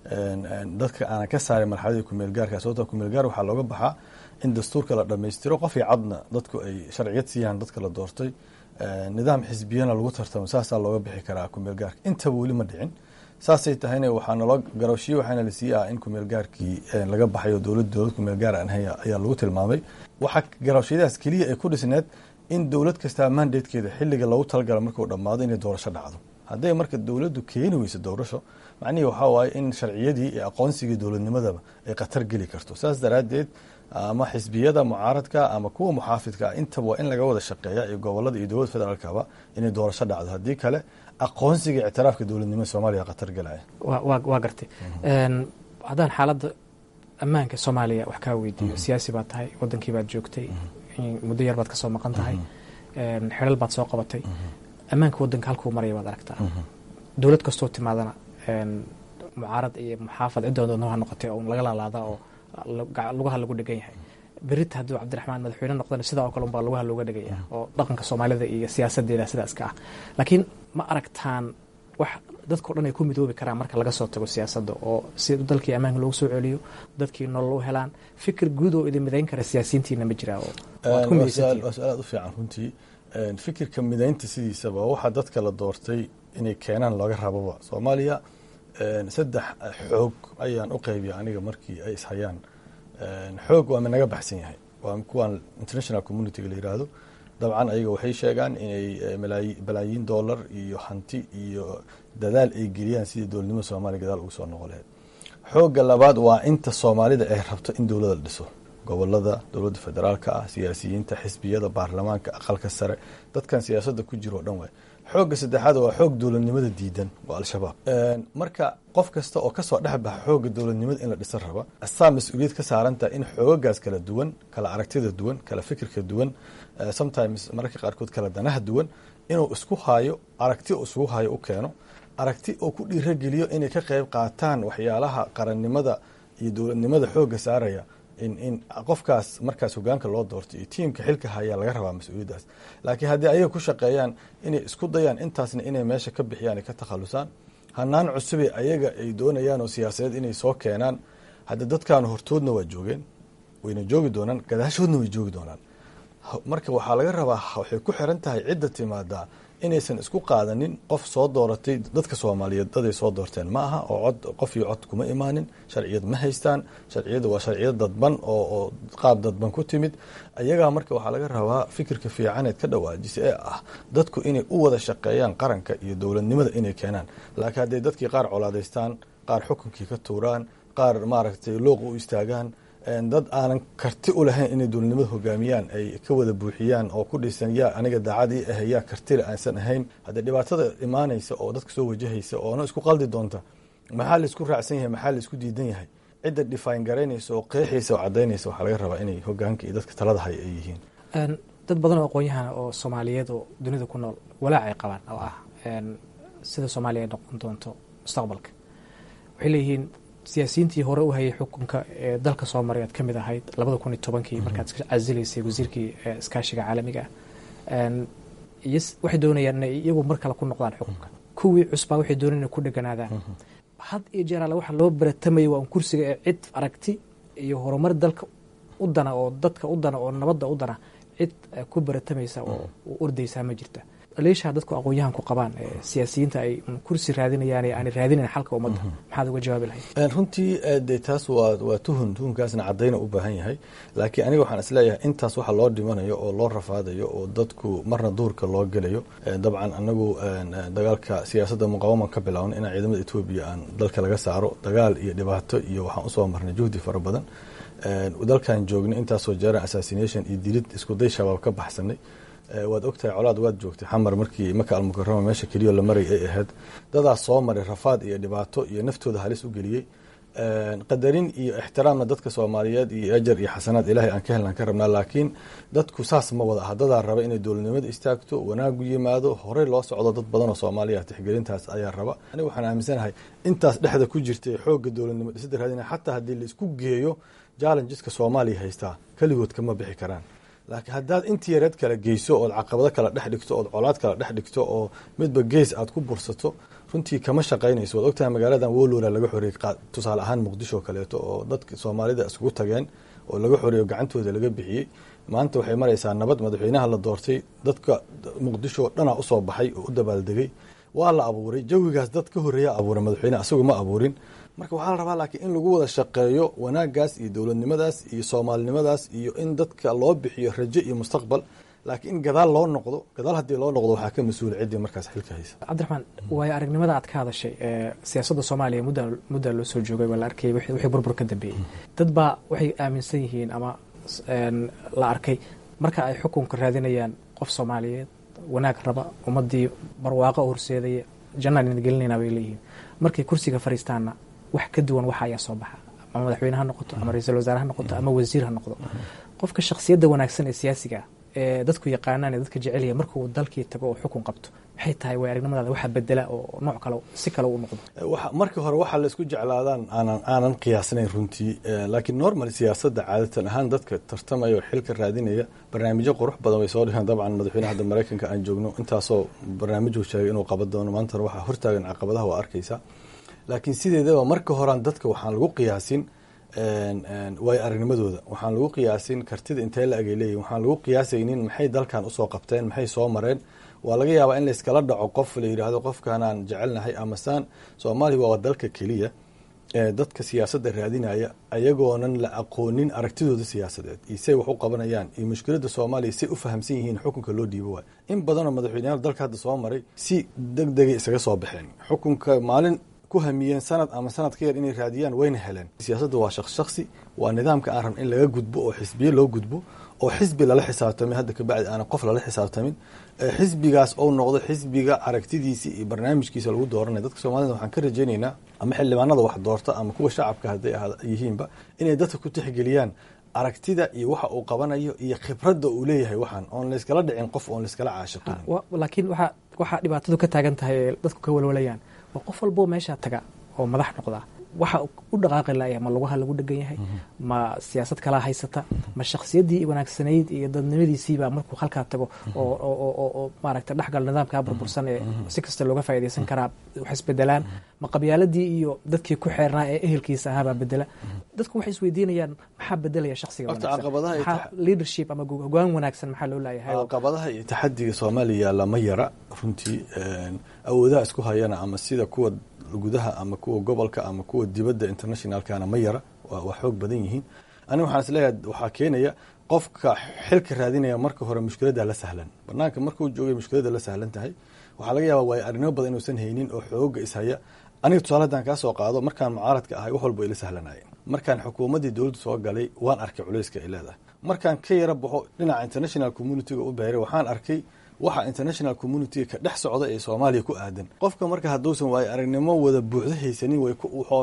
dadka aanan ka saarin marxaladii kumeel gaarka sababtoo kumeel gaar waxaa looga baxaa in dastuurka la dhammaystiro qof iyo cadna dadku ay sharciyad siiyaan dadka la doortay nidaam xisbiyana lagu tartamo saasaa looga bixi karaa kumeel gaarka intaba weli ma dhicin saasay tahayna waxaa naloo garowshiye waxaana la siiya in kumeel gaarkii laga baxayo dowlad dowlad kumeel gaar aan ahay ayaa lagu tilmaamay waxaa garowshiyadaas keliya ay ku dhisneed in dowlad kastaa mandatekeeda xilliga loogu talagala markuu dhammaado inay doorasho dhacdo hadday marka dowladdu keeni weyso doorasho macnihii waxaa waaye in sharciyadii iyo aqoonsigii dowladnimadaba ay khatar geli karto saas daraaddeed ama xisbiyada mucaaradka ama kuwa muxaafidka intaba waa in laga wada shaqeeya iyo gobolada iyo dowladda federaalkaba inay doorasho dhacdo haddii kale aqoonsiga ictiraafka dowladnimada soomaaliya khatar galaya waa gartay haddaan xaaladda ammaanka soomaaliya wax kaa weydiiyo siyaasi baad tahay wadankii baad joogtay muddo yar baad ka soo maqan tahay xelal baad soo qabatay ammaanka wadanka halkuu maraya baad aragtaa dowlad kastoo timaadana mucaarad iyo muxaafad cidda doona ha noqotay oo laga laalaada oo lugaha lagu dhegan yahay berita hadduu cabdiraxmaan madaxweyne noqdana sidaa oo kale unbaa lugaha looga dhegaya oo dhaqanka soomaalida iyo siyaasadeeda sidaas ka ah laakiin ma aragtaan wax dadkao dhan ay ku midoobi karaan marka laga soo tago siyaasadda oo si dalkii ammaanka loogu soo celiyo dadkii nolol u helaan fikir guud oo idin midayn kara siyaasiyiintiina ma jiraa oo waa su-aal aad u fiican runtii fikirka midaynta sidiisaba waxaa dadka la doortay inay keenaan looga rababa soomaaliya saddex xoog ayaan u qaybiya aniga markii ay ishayaan xoog waa minaga baxsan yahay waa kuwaan international communityga la yiraahdo dabcan ayaga waxay sheegaan inay balaayiin dollar iyo hanti iyo dadaal ay geliyaan sidii dowladnimada soomaaliya gadaal ugu soo noqon lahayd xoogga labaad waa inta soomaalida ay rabto in dowladda la dhiso gobolada dowladda federaalka ah siyaasiyiinta xisbiyada baarlamaanka aqalka sare dadkan siyaasadda ku jiro o dhan waay xoogga saddexaad waa xoog dowladnimada diidan waa al-shabaab marka qof kasta oo kasoo dhex baxa xoogga dowladnimada in la dhisan raba asaa mas-uuliyad ka saarantaha in xoogagaas kala duwan kala aragtida duwan kala fikirka duwan sometimes mararka qaarkood kala danaha duwan inuu isku haayo aragti uu isugu haayo u keeno aragti oo ku dhiirageliyo inay ka qayb qaataan waxyaalaha qarannimada iyo dowladnimada xoogga saaraya in in qofkaas markaas hogaanka loo doorto iyo tiimka xilka hayaa laga rabaa mas-uuliyaddaas laakiin haddii ayaga ku shaqeeyaan inay isku dayaan intaasna inay meesha ka bixiyaan ay ka takhalusaan hanaan cusube ayaga ay doonayaan oo siyaasadeed inay soo keenaan hadda dadkan hortoodna waa joogeen wayna joogi doonaan gadaashoodna way joogi doonaan marka waxaa laga rabaa waxay ku xiran tahay cidda timaadaa inaysan isku qaadanin qof soo dooratay dadka soomaaliyeed daday soo doorteen ma aha oo cod qof iyo cod kuma imaanin sharciyad ma haystaan sharciyada waa sharciyad dadban oo oo qaab dadban ku timid ayagaa marka waxaa laga rabaa fikirka fiicaneed ka dhawaajisa ee ah dadku inay u wada shaqeeyaan qaranka iyo dowladnimada inay keenaan laakiin hadday dadkii qaar colaadaystaan qaar xukunkii ka tuuraan qaar maaragtay looq u istaagaan dad aanan karti u lahayn inay dowladnimada hogaamiyaan ay ka wada buuxiyaan oo ku dhisan yaa aniga daacadii ah yaa kartile aansan ahayn haddee dhibaatada imaanaysa oo dadka soo wajahaysa oona isku qaldi doonta maxaa laisku raacsan yahay maxaa laisku diidan yahay cidda dhifaan garaynaysa oo qeexaysa oo cadaynaysa waxaa laga rabaa inay hogaanka iyo dadka talada hay ay yihiin dad badan oo aqoon-yahana oo soomaaliyeed oo dunida ku nool walaac ay qabaan oo ah sida soomaaliya ay noqon doonto mustaqbalka waxay leeyihiin siyaasiyiintii hore u hayay xukunka ee dalka soo maray aad ka mid ahayd labada kun iyo tobankii markaad casilaysay wasiirkii iskaashiga caalamiga ah iyo waxay doonayaan inay iyagu mar kale ku noqdaan xukunka kuwii cusbaa waxay doonayaan inay ku dheganaadaan had iyo jeer alle waxa loo baratamayay waa un kursiga ee cid aragti iyo horumar dalka u dana oo dadka u dana oo nabadda u dana cid ku baratamaysa oo u ordaysaa ma jirta leeshaa dadku aqoon-yahan ku qabaan siyaasiyiinta ay kursi raadinayaan ee aanay raadinayn xalka ummadda maxaad uga jawaabi lahayd runtii de taas waa waa tuhun tuhunkaasna caddayna u baahan yahay laakiin aniga waxaan isleeyahay intaas waxa loo dhimanayo oo loo rafaadayo oo dadku marna duurka loo gelayo dabcan anagu dagaalka siyaasadda muqawaman ka bilaawan inaan ciidamada etoobiya aan dalka laga saaro dagaal iyo dhibaato iyo waxaan usoo marnay juhdi fara badan dalkan joognay intaasoo jeeran assassination iyo dilid iskuday shabaab ka baxsanay waad ogtahay colaad waad joogtay xamar markii maka almukarama meesha keliyo la maray ay ahayd dadaas soo maray rafaad iyo dhibaato iyo naftooda halis u geliyey qadarin iyo ixtiraamna dadka soomaaliyeed iyo ajar iyo xasanaad ilaahay aan ka helnaan ka rabnaa laakiin dadku saas ma wada aha dadaa raba inay dowladnimada istaagto wanaagu yimaado horey loo socdo dad badan oo soomaaliya tixgelintaas ayaa raba aniga waxaan aaminsanahay intaas dhexda ku jirtay xoogga dowladnimo dhisida raadina xataa haddii laisku geeyo challengeska soomaaliya haystaa keligood kama bixi karaan laakiin haddaad intii yareed kala geyso ood caqabado kala dhex dhigto ood colaad kala dhex dhigto oo midba gees aad ku bursato runtii kama shaqaynayso waad ogtahay magaaladan wolora laga xoreeyey tusaale ahaan muqdisho kaleeto oo dadka soomaalida isugu tageen oo laga xoreeyo gacantooda laga bixiyey maanta waxay maraysaa nabad madaxweynaha la doortay dadka muqdisho dhanaa usoo baxay oo u dabaaldegay waa la abuuray jawigaas dad ka horeeya abuuray madaxweyne asagu ma abuurin marka waxaa la rabaa laakiin in lagu wada shaqeeyo wanaagaas iyo dowladnimadaas iyo soomaalinimadaas iyo in dadka loo bixiyo rajo iyo mustaqbal laakiin in gadaal loo noqdo gadaal haddii loo noqdo waxaa ka mas-uula ciddii markaas xilka haysa cabdiraxmaan waayo aragnimada aad ka hadashay siyaasadda soomaaliya mudda muddaa loo soo joogay waa la arkayay wixii burbur ka dambeeyey dad baa waxay aaminsan yihiin ama la arkay marka ay xukunka raadinayaan qof soomaaliyeed wanaag raba ummaddii barwaaqo horseedaya jannaan ina gelinayna bay leeyihiin markay kursiga fariistaanna wax ka duwan waxa ayaa soo baxa ama madaxweyne ha noqoto ama ra-iisul wasaare ha noqoto ama wasiir ha noqdo qofka shakhsiyadda wanaagsan ee siyaasiga ah ee dadku yaqaanaan ee dadka jecelyahay markuu dalkii tago oo xukun qabto maxay tahay way aragnimadaada waxaa bedela oo nooc kale si kale u noqdo markii hore waxaa la isku jeclaadaan aanan aanan qiyaasnayn runtii laakiin normal siyaasadda caadatan ahaan dadka tartamaya oo xilka raadinaya barnaamijyo qurux badan way soo dhigeen dabcan madaxweyne hadda maraykanka aan joogno intaasoo barnaamijuu sheegay inuu qaban doono maantana waxaa hortaagan caqabadaha waa arkaysaa laakiin sideedaba marka horean dadka waxaan lagu qiyaasin waayo aragnimadooda waxaan lagu qiyaasin kartida intee la agay leeyihin waxaan lagu qiyaasaynin maxay dalkan usoo qabteen maxay soo mareen waa laga yaabaa in layskala dhaco qof la yidhaahdo qofkanaan jecelnahay amasaan soomaaliya waa dalka keliya ee dadka siyaasadda raadinaya ayagoonan la aqoonin aragtidooda siyaasadeed iyo say wax u qabanayaan iyo mushkiladda soomaaliya say u fahamsan yihiin xukunka loo dhiibo waay in badanoo madaxweyneyaal dalka hadda soo maray si deg degay isaga soo baxeen xukunka maalin ku hamiyeen sanad ama sanad ka yar inay raadiyaan wayna heleen siyaasadda waa shaqs shaksi waa nidaamka aan rabna in laga gudbo oo xisbiye loo gudbo oo xisbi lala xisaabtamay hadda kabacdi aanan qof lala xisaabtamin xisbigaas ou noqdo xisbiga aragtidiisa iyo barnaamijkiisa lagu dooranaya dadka soomaalida waxaan ka rajaynaynaa ama xildhibaanada wax doorta ama kuwa shacabka hadday yihiinba inay dadka ku tixgeliyaan aragtida iyo waxa uu qabanayo iyo khibradda uu leeyahay waxaan oon layskala dhicin qof oon layskala caashiqin laakiin waxaa waxaa dhibaatadu ka taagan tahay ee dadku ka walwalayaan waa qof walboo meeshaa taga oo madax noqda waxa u dhaqaaqi laaya ma lugaha lagu dhegan yahay ma siyaasad kalaa haysata ma shakhsiyaddii wanaagsanayd iyo dadnimadiisiibaa markuu halkaa tago oo maaragta dhexgal nidaamkaa burbursan ee si kasta looga faaidaysan karaa wax isbedelaan ma qabyaaladii iyo dadkii ku xeernaa ee ehelkiisa ahaabaa bedela dadku waxay isweydiinayaan maxaa bedelaya shaksiga wanaagsan leadership ama hogaan wanaagsan maxaa loo laayahay caqabadaha iyo taxadiga soomaaliya lama yara runtii awoodaha isku hayana ama sida kuwa gudaha ama kuwa gobolka ama kuwa dibadda internationalkana ma yara waa xoog badan yihiin aniga waxaan isleeyahay waxaa keenaya qofka xilka raadinaya marka hore mushkiladda la sahlan banaanka markuu joogay mushkiladda la sahlan tahay waxaa laga yaaba waayo arrinimo badan inuusan haynin oo xooga ishaya aniga tusaale haddaan kaa soo qaado markaan mucaaradka ahay wax walba ila sahlanayeen markaan xukuumaddii dowladdu soo galay waan arkay culayska ay leedahay markaan ka yara baxo dhinaca international communityga u beeray waxaan arkay waxa international communityga ka dhex socda ee soomaaliya ku aadan qofka marka hadduusan waayo aragnimo wada buuxdo haysanin way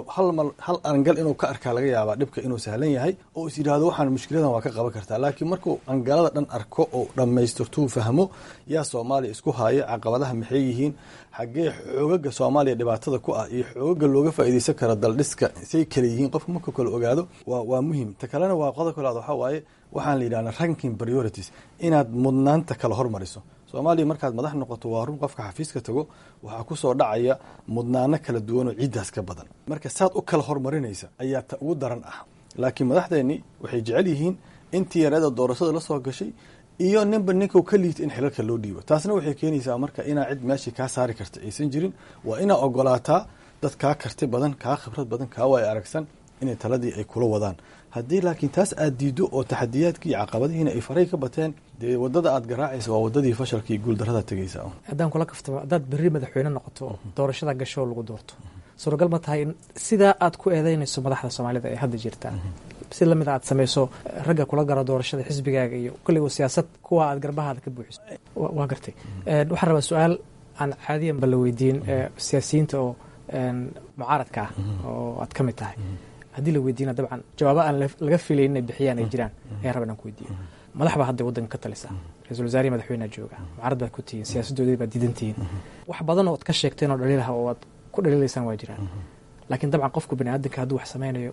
hal angal inuu ka arkaa laga yaabaa dhibka inuu sahlan yahay oo is yidhaahdo waxaan mushkiladan waa ka qaban kartaa laakiin markuu angalada dhan arko oo dhammaystirtuu fahmo yaa soomaaliya isku haya caqabadaha maxay yihiin xaggee xoogaga soomaaliya dhibaatada ku ah iyo xoogaga looga faa'iidaysan kara daldhiska say kale yihiin qofka markuu kale ogaado waa muhim ta kalena waa qodob kalaad waxaa waaye waxaan la yidhahda ranking priorities inaad mudnaanta kala hormariso soomaaliya markaad madax noqoto waa run qofka xafiiska tago waxaa kusoo dhacaya mudnaano kala duwan oo ciiddaas ka badan marka saad u kala hormarinaysa ayaa ta ugu daran ah laakiin madaxdeennii waxay jecel yihiin intii yareeda doorashada la soo gashay iyo ninba ninka ka liita in xilalka loo dhiibo taasna waxay keenaysaa marka inaa cid meeshii kaa saari karta aysan jirin waa inaa ogolaataa dad kaa karti badan kaa khibrad badan kaa waay aragsan inay taladii ay kula wadaan haddii laakiin taas aad diido oo taxadiyaadkii iyo caqabadihiina ay faray ka bateen dee wadada aad garaacaysa waa wadadii fashalka iyo guuldarada tegaysa haddaan kula kaftamo haddaad berri madaxweyne noqoto doorashada gasho lagu doorto suuragal ma tahay in sidaa aad ku eedeynayso madaxda soomaalida ee hadda jirta si lamid aad samayso ragga kula garo doorashada xisbigaaga iyo kulligo siyaasad kuwa aad garbahaada ka buuxiso waa gartay waxaan rabaa su-aal aan caadiyan ba la weydiin siyaasiyiinta oo mucaaradka ah oo aad ka mid tahay haddii la weydiina dabcan jawaabo aan laga filayn inay bixiyaan ay jiraan ayaan raba inaan ku weydiiyo madax baa hadda waddanka ka talisa ra-isul wasaarihi madaxweynea jooga mucaarad baad ku tihiin siyaasaddoodii baad diidan tihiin wax badan oo ad ka sheegteen oo dhaliilaha oo aad ku dhaliilaysaan waa jiraan laakiin dabcan qofku bani aadamka hadduu wax samaynayo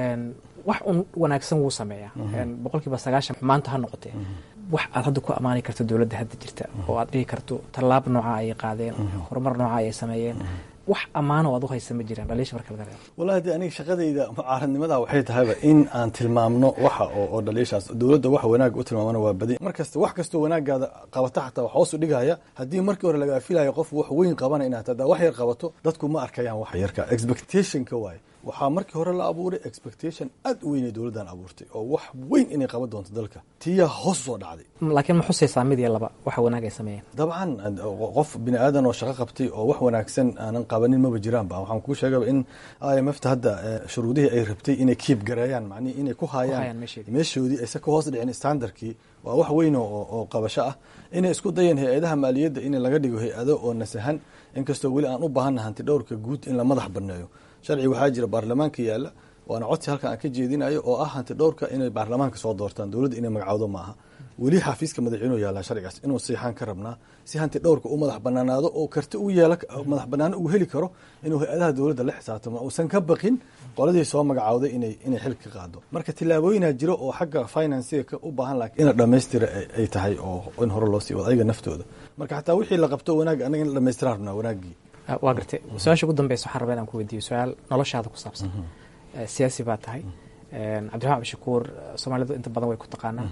wax un wanaagsan wuu sameeyaa boqol kiiba sagaashan maanta ha noqotee wax aad hadda ku ammaani karto dowladda hadda jirta oo aad dhihi karto tallaab nooca ayay qaadeen horumar nooca ayay sameeyeen wax ammaano aad u haysa ma jiraan dhaliisha marka laga reebo wallahi de aniga shaqadayda mucaaradnimada waxay tahayba in aan tilmaamno waxa oo dhaliishaas dowladda wax wanaag u tilmaamana waa badi mar kasta wax kastoo wanaagaada qabata xataa wax hoos u dhigaya haddii markii hore lagaa filayo qof wax weyn qabana inaad hadaa wax yar qabato dadku ma arkayaan wax yarka expectationka waaye waxaa markii hore la abuuray expectation aad u weynay dowladdan abuurtay oo wax weyn inay qaban doonto dalka tiyaa hoos soo dhacday laakiin ma xusaysaa mid iyo laba waxa wanaag ay sameeyeen dabcan qof bini aadan oo shaqo qabtay oo wax wanaagsan aanan qabanin maba jiraan ba waxaan kuu sheegaba in i m f ta hadda shuruudihii ay rabtay inay kiib gareeyaan macnihi inay ku haayaan meeshoodii aysa ka hoos dhicin standardkii waa wax weyn oo qabasho ah inay isku dayeen hay-adaha maaliyadda in laga dhigo hay-ado oo nasahan inkastoo weli aan u baahanna hanti dhowrka guud in la madax banneeyo sharci waxaa jira baarlamaanka yaalla waana codsi halkan aan ka jeedinayo oo ah hanti dhowrka inay baarlamaanka soo doortaan dowladda inay magacowdo maaha weli xafiiska madaxweynuhu yaallaa sharcigaas inuu siixaan ka rabnaa si hanti dhowrka u madax banaanaado oo karti u yeela madax banaano uu heli karo inuu hay-adaha dowladda la xisaabtamo uusan ka baqin qoladii soo magacowday inay inay xil ka qaado marka tillaabooyinaa jiro oo xagga financiga u baahan laakiin in la dhammaystira ay tahay oo in hore loo sii wado ayaga naftooda marka xataa wixii la qabto wanaag anaga in la dhamaystiraan rabnaa wanaaggii waa gartay su-aasha ugu dambeysa waxaan rabaa inaan ku weydiiyo su-aal noloshaada ku saabsan siyaasi baa tahay cabdiraxmaan cabdishakuur soomaalidu inta badan way ku taqaanaa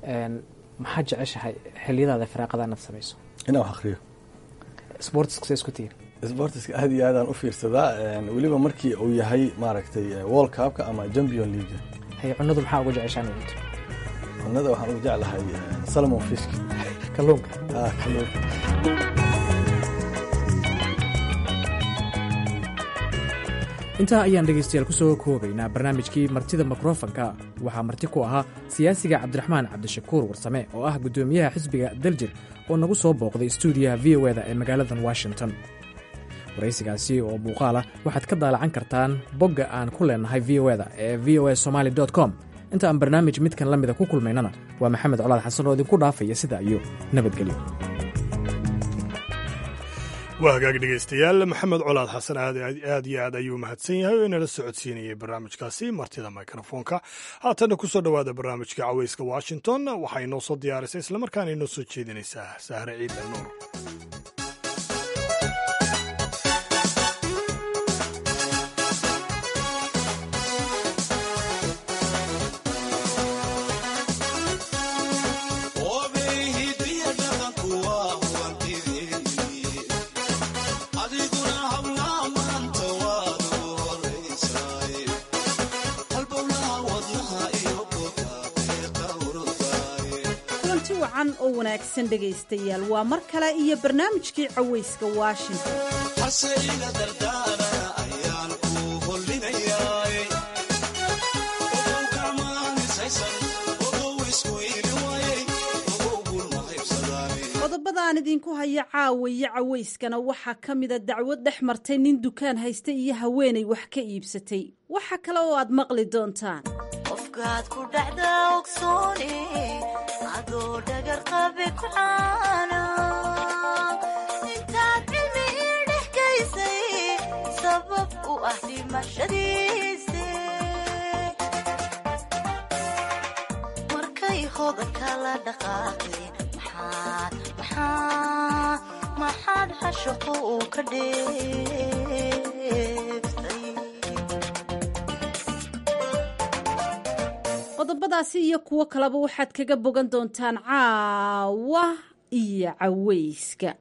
maxaad jeceshahay xiliyadaada firaaqada inaad samayso inaan wax akriyo sportiska say isku tihiin sportiska aad iyo aadaan u fiirsadaa weliba markii uu yahay maaragtay world cupka ama champion league hay cunadu maxaa ugu jeceshaa inaad cunto cunada waxaan ugu jeclahay salmon fishk kalluunka kalluunka intaa ayaan dhegaystayaal ku soo koobaynaa barnaamijkii martida mikrofanka waxaa marti ku ahaa siyaasiga cabdiraxmaan cabdishakuur warsame oo ah guddoomiyaha xisbiga daljir oo nagu soo booqday stuudiyaha v o eda ee magaaladan washington waraysigaasi oo muuqaal ah waxaad ka daalacan kartaan bogga aan ku leennahay v o eda ee v o a somaali com inta aan barnaamij midkan la mida ku kulmaynana waa maxamed colaad xasan oo idinku dhaafaya sida iyo nabadgelyo waa hagaag dhegaystayaal maxamed colaad xasan aad iyo aad ayuu mahadsan yahay oo inala socodsiinayay barnaamijkaasi martida mikrofoonka haatanna ku soo dhowaada barnaamijka caweyska washington waxaa inoo soo diyaarisay islamarkaana inoo soo jeedinaysaa sahre ciidda nuur oo wanaagsan dhegaystayaal waa mar kale iyo barnaamijkii cawayska washington qodobadaan idinku haya caawa iyo cawayskana waxaa ka mida dacwad dhex martay nin dukaan haysta iyo haweenay wax ka iibsatay waxa kale oo aad maqli doontaan qofkaad ku dhacda ogsooni adoo dhagar qabe ku caana intaad cilmi ii dhex gaysay sabab u ah dhimashadiisi marka dhankooda kala dhaqaaqeen maxaad maxaa maxaad xashaqu uu ka dheeftay qodobadaasi iyo kuwo kaleba waxaad kaga bogan doontaan caawa iyo caweyska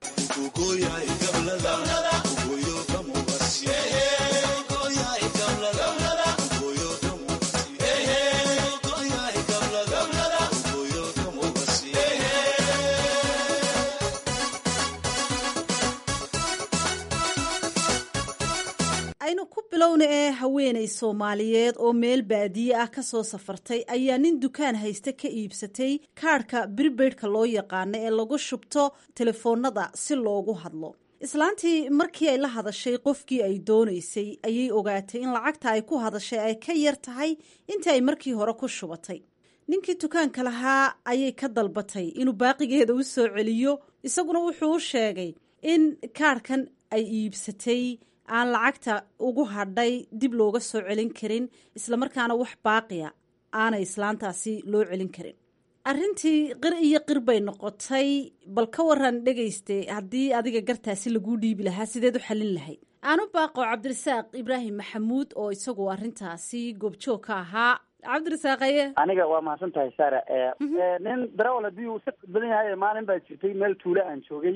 aynu ku bilowna ee haweenay soomaaliyeed oo meel baadiye ah ka soo safartay ayaa nin dukaan haysta ka iibsatay kaadhka bribeidhka loo yaqaano ee lagu shubto telefoonada si loogu hadlo islaantii markii ay la hadashay qofkii ay doonaysay ayay ogaatay in lacagta ay ku hadashay ay ka yar tahay intii ay markii hore ku shubatay ninkii dukaanka lahaa ayay ka dalbatay inuu baaqigeeda u soo celiyo isaguna wuxuu u sheegay in kaadhkan ay iibsatay aan lacagta ugu hadhay dib looga soo celin karin islamarkaana wax baaqiya aanay islaantaasi loo celin karin arrintii qir iyo qir bay noqotay bal ka waran dhegayste haddii adiga gartaasi laguu dhiibi lahaa sideed u xallin lahayd aanu baaqo cabdirasaaq ibraahim maxamuud oo isagu arrintaasi goobjoog ka ahaa cabdirasaaq aye aniga waa mahadsan tahay sara nin darawal haddii uu si badan yahay maalin baa jirtay meel tuulo aan joogay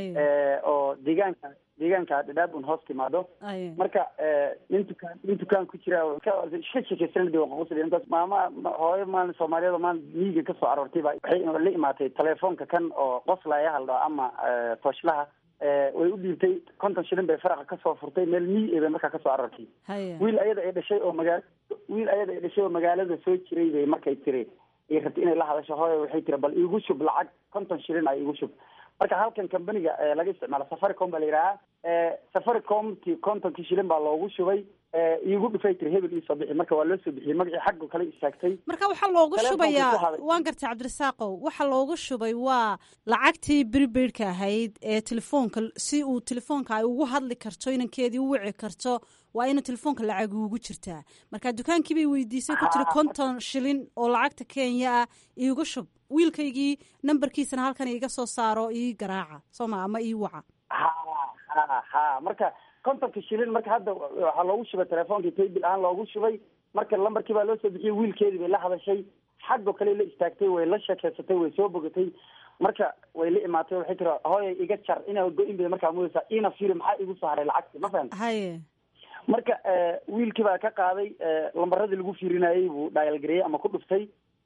oo deegaanka deegaanka dhadhaab un hoos timaado marka nin dukaan nin dukaan ku jira iska sheekeysanad maama hooyo maalin soomaaliyeed oo maalin miyiga kasoo aroortay baa waxay la imaatay telefoonka kan oo qoslaya haldho ama tooshlaha way u dhiibtay konton shilin bay faraqa kasoo furtay meel miyi bay markaa kasoo aroortay wiil ayada ay dhashay oo magaal wiil ayada ay dhashay oo magaalada soo jiray bay markay tiri ay rabtay inay la hadasho hooyo waxay tiri bal iigu shub lacag konton shilin a iigu shub marka halkan companiga laga isticmaalo safaricom baa la yidhahaa safaricomti kontonkii shilin baa loogu shubay iigu dhufay tiri hebel iisoo bixi marka waa loo soo bixiyey magacii xaggo kale istaagtay marka waxaa loogu shubayaa waan gartay cabdirasaaqow waxaa loogu shubay waa lacagtii bribeidhka ahayd ee telefoonka si uu telefoonka ay ugu hadli karto inankeedii u wici karto waa inuu telefoonka lacag ugu jirtaa marka dukaankii bay weydiisay ku tiri konton shilin oo lacagta kenya ah iigu shub wiilkaygii nambarkiisana halkan iiga soo saaro ii garaaca sooma ama ii waca ha ha ha marka kontonka shilin marka hadda waxaa loogu shubay telefoonkii taybil ahaan loogu shubay marka lambarkii baa loo soo bixiyey wiilkeedii bay la hadashay xaggo kale la istaagtay way la sheekeysatay way soo bogatay marka way la imaatay waxay tiri hooya iga jar inaa go-in bay markaa mudaysaa ina firi maxaa igu soo haray lacagti ma fahamta haye marka wiilkii baa ka qaaday lambaradii lagu fiirinayey buu dhaayalgareeyey ama ku dhuftay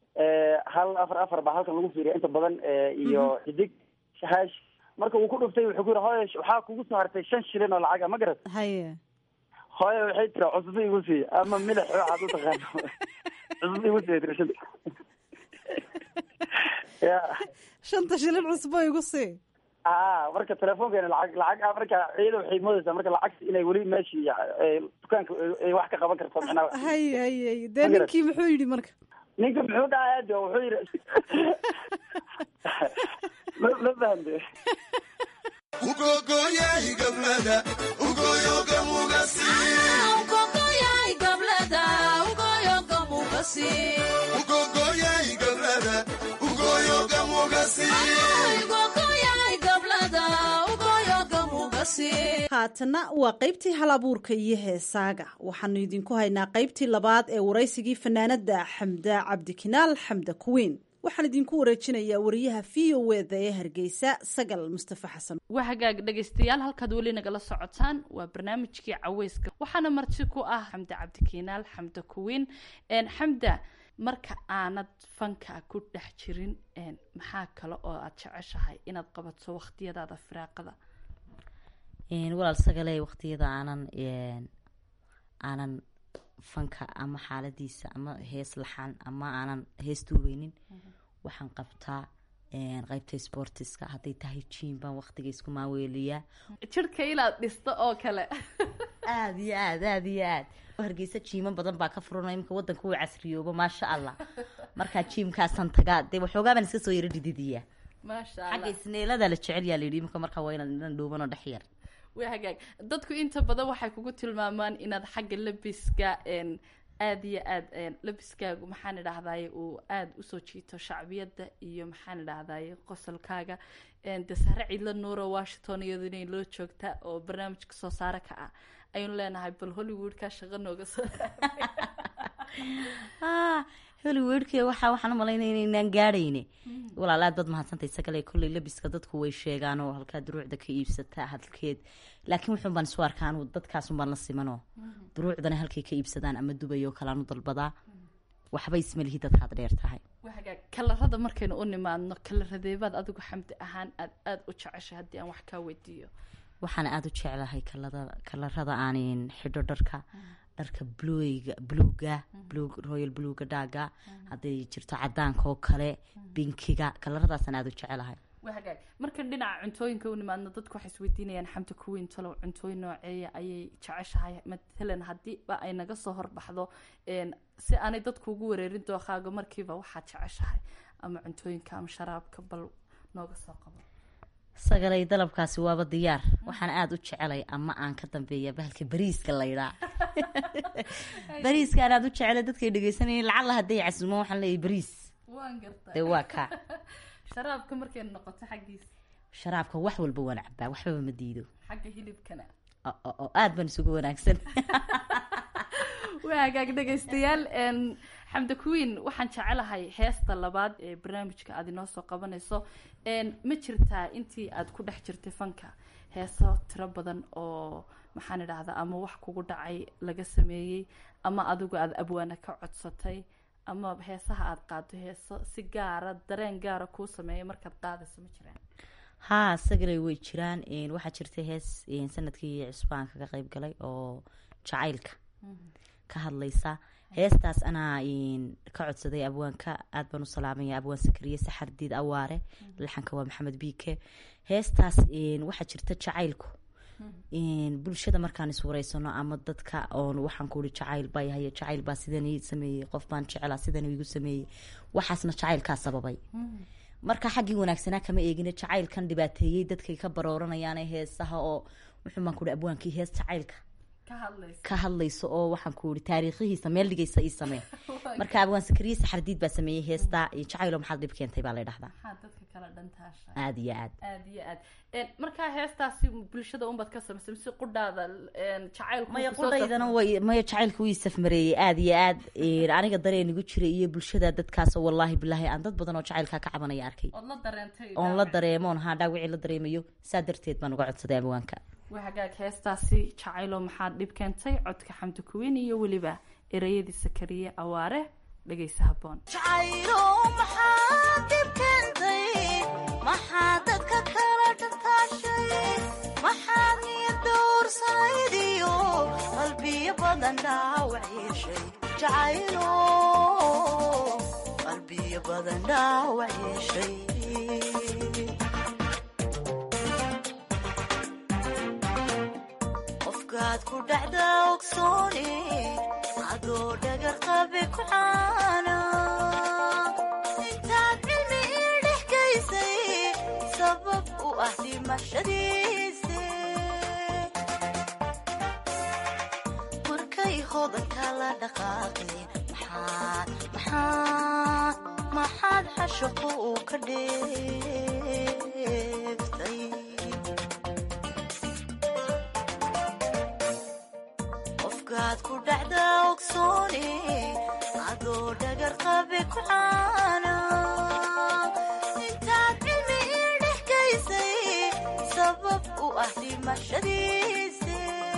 hal afar afar baa halkan lagu fiiriya inta badan iyo xidig hash marka uu ku dhuftay wuxuu ku yiri hooyo waxaa kugu soo hartay shan shilin oo lacaga ma garat haye hooyo waxay tiri cusbo igu sii ama milix waxaad u taqaano cusbo igu sii tiri shanta ya shanta shilin cusbo igu sii a marka telefoonkeena lacag lacag marka iyada waxay moodaysaa marka lacagta inay weli meeshii dukaanka ay wax ka qaban karto micnaha hay hay hay dee ninkii muxuu yidhi marka ninka muxuu dhahay de wuxuu yidhi ma ma fahamte haatana waa qaybtii hal abuurka iyo heesaaga waxaanu idinku haynaa qaybtii labaad ee waraysigii fanaanada xamda cabdikinaal xamda kuweyn waxaan idinku wareejinayaa wariyaha v o eda ee hargeysa sagal mustafa xasan waa hagaag dhegaystayaal halkaad weli nagala socotaan waa barnaamijkii caweyska waxaana marti ku ah xamda cabdikinaal xamda kuweyn xamda marka aanad fanka ku dhex jirin maxaa kale oo aad jeceshahay inaad qabato waqtiyadaada firaaqada walaal sagale waqtiyada aanan aanan fanka ama xaaladiisa ama hees laxan ama aanan hees duubeynin waxaan qabtaa qaybta sportiska hadday tahay jiim baan waqtiga isku maaweeliyaa jirka inaad dhisto oo kale aada iyo aad aada iyo aad hargeysa jiimo badan baa ka furana imika wadanka uu casriyoobo maasha allah markaa jiimkaasaan tagaa dee waxoogaa baan iska soo yaro dhididiyaa maasha xagga isneelada la jecel yaa layidhi imika markaa waa inaad inan dhuubanoo dhex yar waa hagaag dadku inta badan waxay kugu tilmaamaan inaad xagga labiska aada iyo aada labiskaagu maxaan idhahdaye uu aada usoo jiito shacbiyadda iyo maxaan idhahdaye qosolkaaga de sare ciidla nuuro washington iyadu inay loo joogta oo barnaamijka soo saare ka ah aynu leenahay bal hollywoodka shaqo nooga soo hollywoodka waxa waxaan umalaynaya inaynaan gaadhayne walaal aad baad mahadsantay isagale kolley labiska dadku way sheegaan oo halkaa duruucda ka iibsata hadalkeed laakiin wuxuun baan isu arkaa anu dadkaasun baan la simanoo duruucdana halkay ka iibsadaan ama dubay oo kale anu dalbadaa waxba ismalihi dadkaad dheer tahay waaga kalarada markaynu u nimaadno kalaradeebaad adigu xamdi ahaan aad aada u jeceshay haddii aan wax kaa weydiiyo waxaan aada u jeclahay kalada kalarada aanin xidho dharka dharka bluga bluga blug royal bluga dhaaga hadday jirto cadaanka oo kale binkiga kalaradaasaan aada u jecelahay waa hagaag markan dhinaca cuntooyinka u nimaadno dadku waxay isweydiinayaan xamdi kuweyn talow cuntooyin nooceeya ayay jeceshahay matalan haddiiba ay naga soo horbaxdo si aanay dadku ugu wareerin dookaaga markiiba waxaad jeceshahay ama cuntooyinka ama sharaabka bal nooga soo qabo sagalay dalabkaasi waaba diyaar waxaan aada u jecelay ama aan ka dambeeya bahalka bariiska laydhaa bariiska aan aada u jecelay dadkay dhegeysanayeen lacalla hadday casuumaan waxaan leeyahay bariis waan garta dee waa kaa sharaabka markay noqoto xaggiisa sharaabka wax walba waan cabaa waxbaba ma diido xagga hilibkana oo aada baan isugu wanaagsan waa hagaag dhegaystayaal xamda queen waxaan jecelahay heesta labaad ee barnaamijka aada inoo soo qabanayso ma jirtaa intii aada ku dhex jirtay fanka heeso tiro badan oo maxaan idhahdaa ama wax kugu dhacay laga sameeyey ama adigu aada abwaana ka codsatay ama heesaha aada qaado heeso si gaara dareen gaara kuu sameeya markaad qaadayso ma jiraan haa sagalay way jiraan waxaa jirtay hees sanadkii cusbaan kaga qeyb galay oo jacaylka ka hadlaysa heestaas anaa ka codsaday abwaanka aad baan u salaamaya abwaan sakariye saxardiid awaare laxanka waa maxamed biike heestaas waxaa jirta jacaylku bulshada markaan iswareysano ama dadka oon waxaan ku uri jacayl baa yahay jacayl baa sidan ii sameeyey qof baan jeclaa sidan igu sameeyey waxaasna jacaylkaa sababay marka xaggii wanaagsanaa kama eegina jacaylkan dhibaateeyey dadkay ka barooranayaan heesaha oo wuxuu baan ku uri abwaankii hees jacaylka ka hadlayso oo waxaan ku iri taariikhihiisa meel dhigaysa ii samee marka abwaan sakariye saxardiid baa sameeyey heesta jacaylo maxaad dhib keentay baa la dhahdaa aada iyo aad aada iyo aad markaa heestaasi bulshada unbaad ka samaysay mise qudhaada jacaylku maya qudhaydana way maya jacaylka wii safmareeyey aada iyo aad aniga dareen igu jiray iyo bulshada dadkaasoo wallaahi bilaahi aan dad badan oo jacaylkaa ka cabanaya arkay ood la dareentay oon la dareemoon haa dhaawicii la dareemayo saa darteed baan uga codsaday abwaanka waa hagaag heestaasi jacaylo maxaad dhib keentay codka xamdi kuweyn iyo weliba ereyadii sakariye awaare dhegaysa haboon jacaylo maxaad dhib keentay maxaa dadka kala dhataashay maxaad niyad dowrsanayd iyo qalbiyo badan dhaawac yeeshay jacaylo qalbiyo badan dhaawac yeeshay qofkaad ku dhacda ogsoone adoo dhagar qabe ku caana intaad cilmi ii dhex gaysay sabab u ah dhimashadiise markay hodanka la dhaqaaqeen maxaad maxaad maxaad xashaqo uu ka dheeftay qofkaad ku dhacda ogsoone adoo dhagar qabe ku caana intaad cilmi ii dhex gaysay sabab u ah dhimashadiise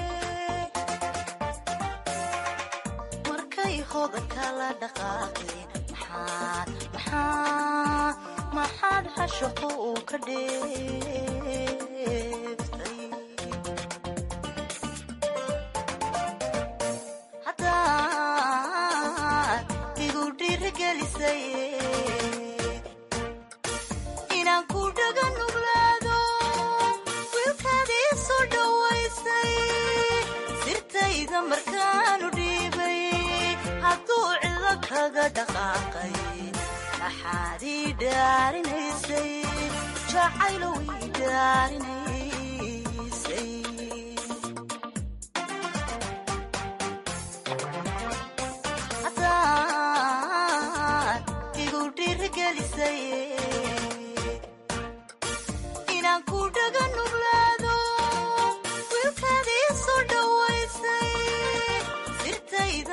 markay hodanka la dhaqaaqeen maxaad maxaad maxaad xashaqo uu ka dheeftay inaan ku dhaga nuglaado wiilkaadii soo dhowaysay sirtayda markaanu dhiibay hadduu cido kaga dhaqaaqay maxaad ii dhaarinaysay jacaylow ii dhaarinaysay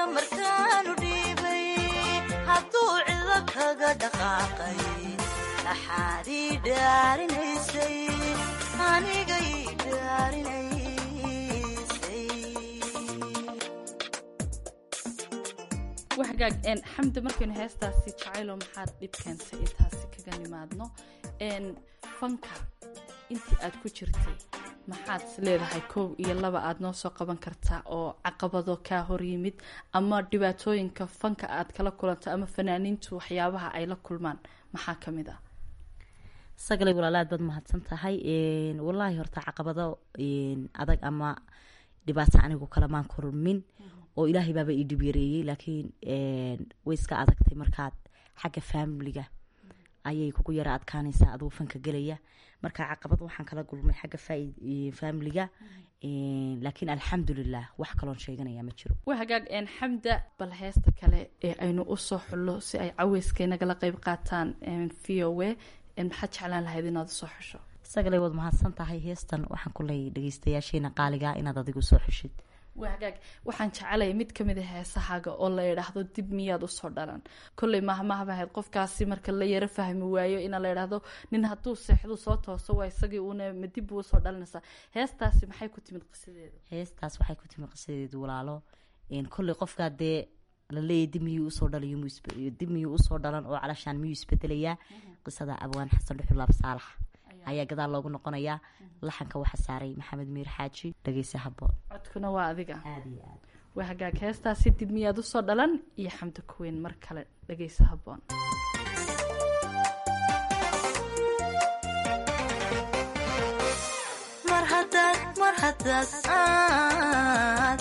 xilka markaanu dhiibay hadduu cido kaga dhaqaaqay dhaxaad ii dhaarinaysay aniga ii dhaarinaysay waxgaag een xamdi markaynu heestaasi jacaylo maxaad dhib keentay intaasi kaga nimaadno een fanka intii aad ku jirtay maxaad is leedahay kow iyo laba aad noo soo qaban kartaa oo caqabado kaa hor yimid ama dhibaatooyinka fanka aad kala kulanto ama fanaaniintu waxyaabaha ay la kulmaan maxaa ka mid ah sagalay walaala aad baad mahadsan tahay wallaahi horta caqabado adag ama dhibaato anigu kalamaan kulmin oo ilaahay baaba ii dhib yareeyey laakiin way iska adagtay markaad xagga faamiliga ayay kugu yara adkaanaysaa aduu fanka gelaya marka caqabad waxaan kala gulmay xagga faamiliga laakiin alxamdulilah wax kaloon sheeganaya ma jiro waa hagaag een xamda bal heesta kale ee aynu usoo xullo si ay caweyskaynagala qeyb qaataan v o w maxaad jeclaan lahayd inaad usoo xusho sagalay waad mahadsan tahay heestan waxaan kuley dhageystayaasheena qaaliga inaad adigu soo xushid waa hagaag waxaan jecelaya mid kamid a heesahaaga oo la yidhaahdo dib miyaad usoo dhalan kolley mahmahaba ahayd qofkaasi marka la yaro fahmi waayo ina la yidhaahdo nin hadduu seexdu soo tooso waa isagii uuna ma dib buu usoo dhalanaysaa heestaasi maxay ku timid qisadeeda heestaas waxay ku timid qisadeedu walaalo kolley qofkaa dee laleeyahy dib miyuu usoo dhalayo dib miyuu usoo dhalan oo calashaan miyuu isbedelayaa qisada abwaan xasan dhuxulaab saalax ayaa gadaal loogu noqonayaa laxanka waxa saaray maxamed miir xaaji dhageysa haboon codkuna waa adiga waa hagaag heestaasi dib miyaad usoo dhalan iyo xamdi kuweyn mar kale dhageysa haboon mar hadaad mar hadaad aad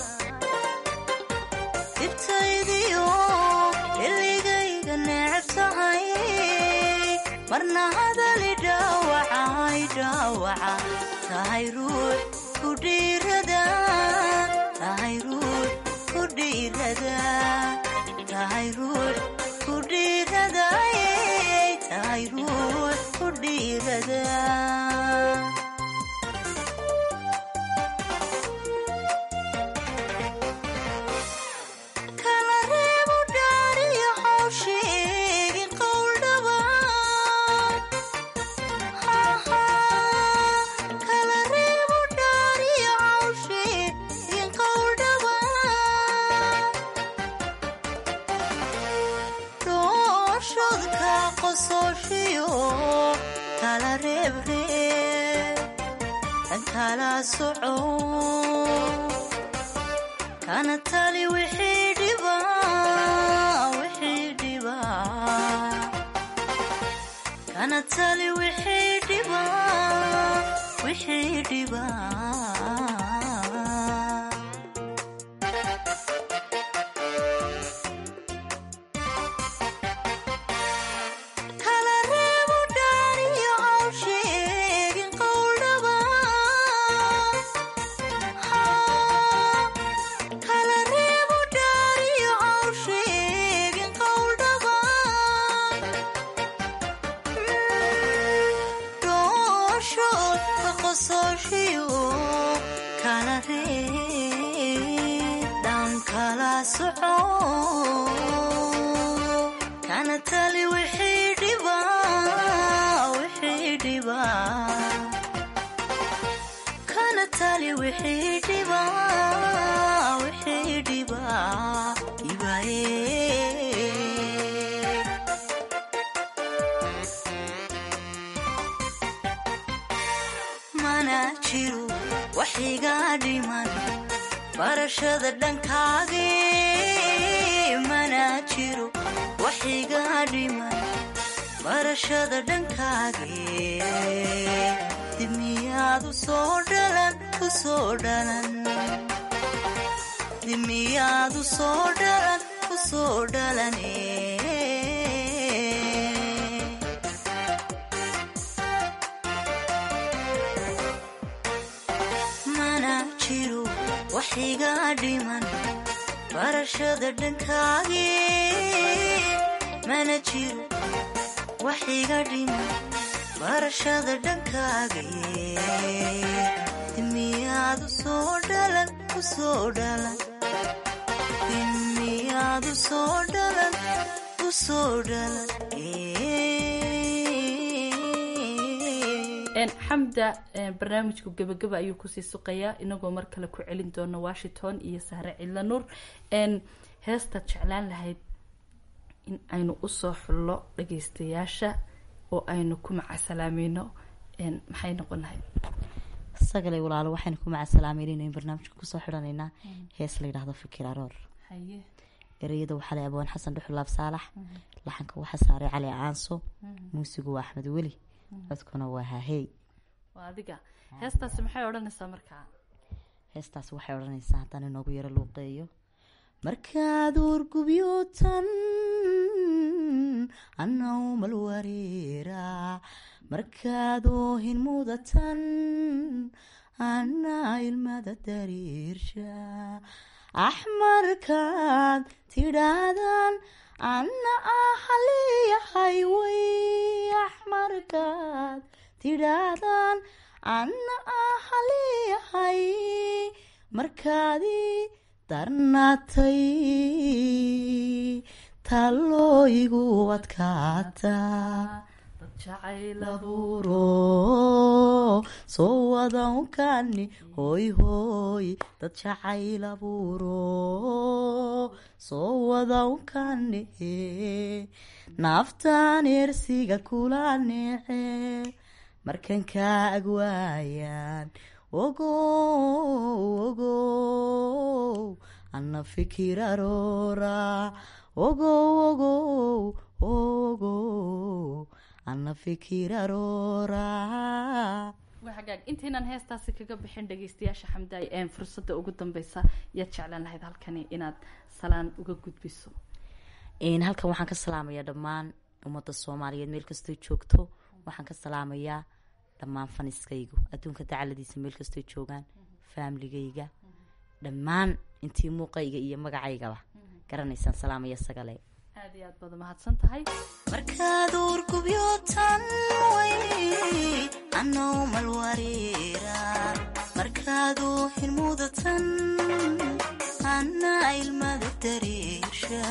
dibtaydiyo xilligayga neceb tahay marna hadali dhaawacay dhaawaca tahay ruux ku dhiirada tahay ruux ku dhiirada tahay ruux ku dhiirada tahay ruux ku dhiirada kala reebo dhaariyo hawsheegi qowldhaba kala reebo dhaariyo hawsheegi qowldhaba dhooshodka qosooshiyo kala reebreeb tan kala soco kana tali wixii dhiba wixii dhiba kana tali wixii dhiba wixii dhiba kala reebo dhaariyo hawsheegin qowldhaba kala reebo dhaariyo hawsheegin qowldhaba dhooshood ka qosooshiyo kala reeb dhan kala soco kana tali wixii dhiba wixii dhiba kana tali wixii dhiba wixii dhiba ibaye mana jiro waxiga dhiman barashada dhankaage mana jiro waxiga dhiman barashada dhankaage dib miyaad usoo dhalan usoo dhalan dib miyaad usoo dhalan usoo dhalane mana jiro waxiga dhiman barashada dhankaage mana jiro waxiga dhiman barashada dhankaage dimiyaad usoo dhalan usoo dhalan dimi haddaad u soo dhalan u soo dhalan xamda barnaamijku gebagaba ayuu kusii suqayaa inagoo mar kale ku celin doona washington iyo sahre cidla nuur heestaad jeclaan lahayd in aynu usoo xullo dhageystayaasha oo aynu ku macasalaamayno maxay noqon lahayd sagale walaalo waxaynu ku macasalaameynayna barnaamijka kusoo xidhanaynaa hees la yidhaahdo fikir aroor haye ereyada waxaa leh abwaan xasan dhuxulaab saalax laxanka waxaa saaray cali caanso muusigu waa axmed weli codkuna waa hahey waa adiga heestaasi maxay odhanaysaa markaa heestaas waxay odhanaysaa haddaan inoogu yaro luuqeeyo markaad uurgubyootan annaumal wareera markaad oohin mudatan anna ilmada dariirsha axmarkaad tidhaahdaan anna ahaliyahay way axmarkaad tidhaahdaan anna ahaliyahay markaadii darnaatay tallooyigu adkaataa abuuro soo wadankani hoy hoy dad jacayl abuuro soo wadankani naaftaan ersiga kula neece markan kaa agwaayaan ogow ogow anna fikir aroora ogow ogow ogow anna fikir aroora waa hagaag intaynan heestaasi kaga bixin dhageystayaasha xamdaay een fursadda ugu dambeysa yaad jeclaan lahayd halkani inaad salaan uga gudbiso halkan waxaan ka salaamayaa dhammaan ummadda soomaaliyeed meel kastoo joogto waxaan ka salaamayaa dhammaan faniskaygu adduunka dacaladiisa meel kastoo joogaan faamiligayga dhammaan intii muuqayga iyo magacaygaba garanaysaan salaamaya sagale aad iyo aad baad mahadsan tahay markaad uurgubyootan way annaumal wareera markaad uuhin mudatan anna ilmada dareersha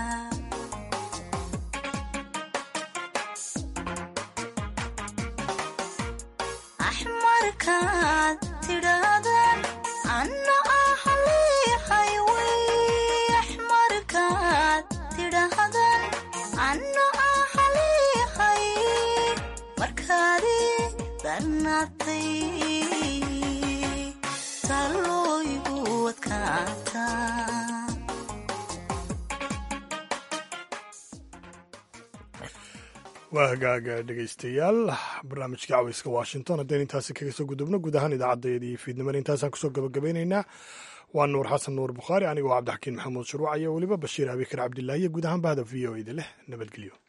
axmarkaad tidhaahdaan anna ahaliyahay way axmarkaad tidhaahdaan anna ahaliyahay markaadii darnaatay tallooyigu adkaataa waa hagaaga dhegaystayaal barnaamijka caweyska washington haddaynu intaasi kaga soo gudubno guud ahaan idaacaddayada iyo fiidnimada intaasaan kusoo gabagabeynaynaa waa nuur xasan nuur bukhaari anigoo cabdixakiin maxamuud shuruuc iyo weliba bashiir abikar cabdilaahi iyo guud ahaan bahda v o eda leh nabadgelyo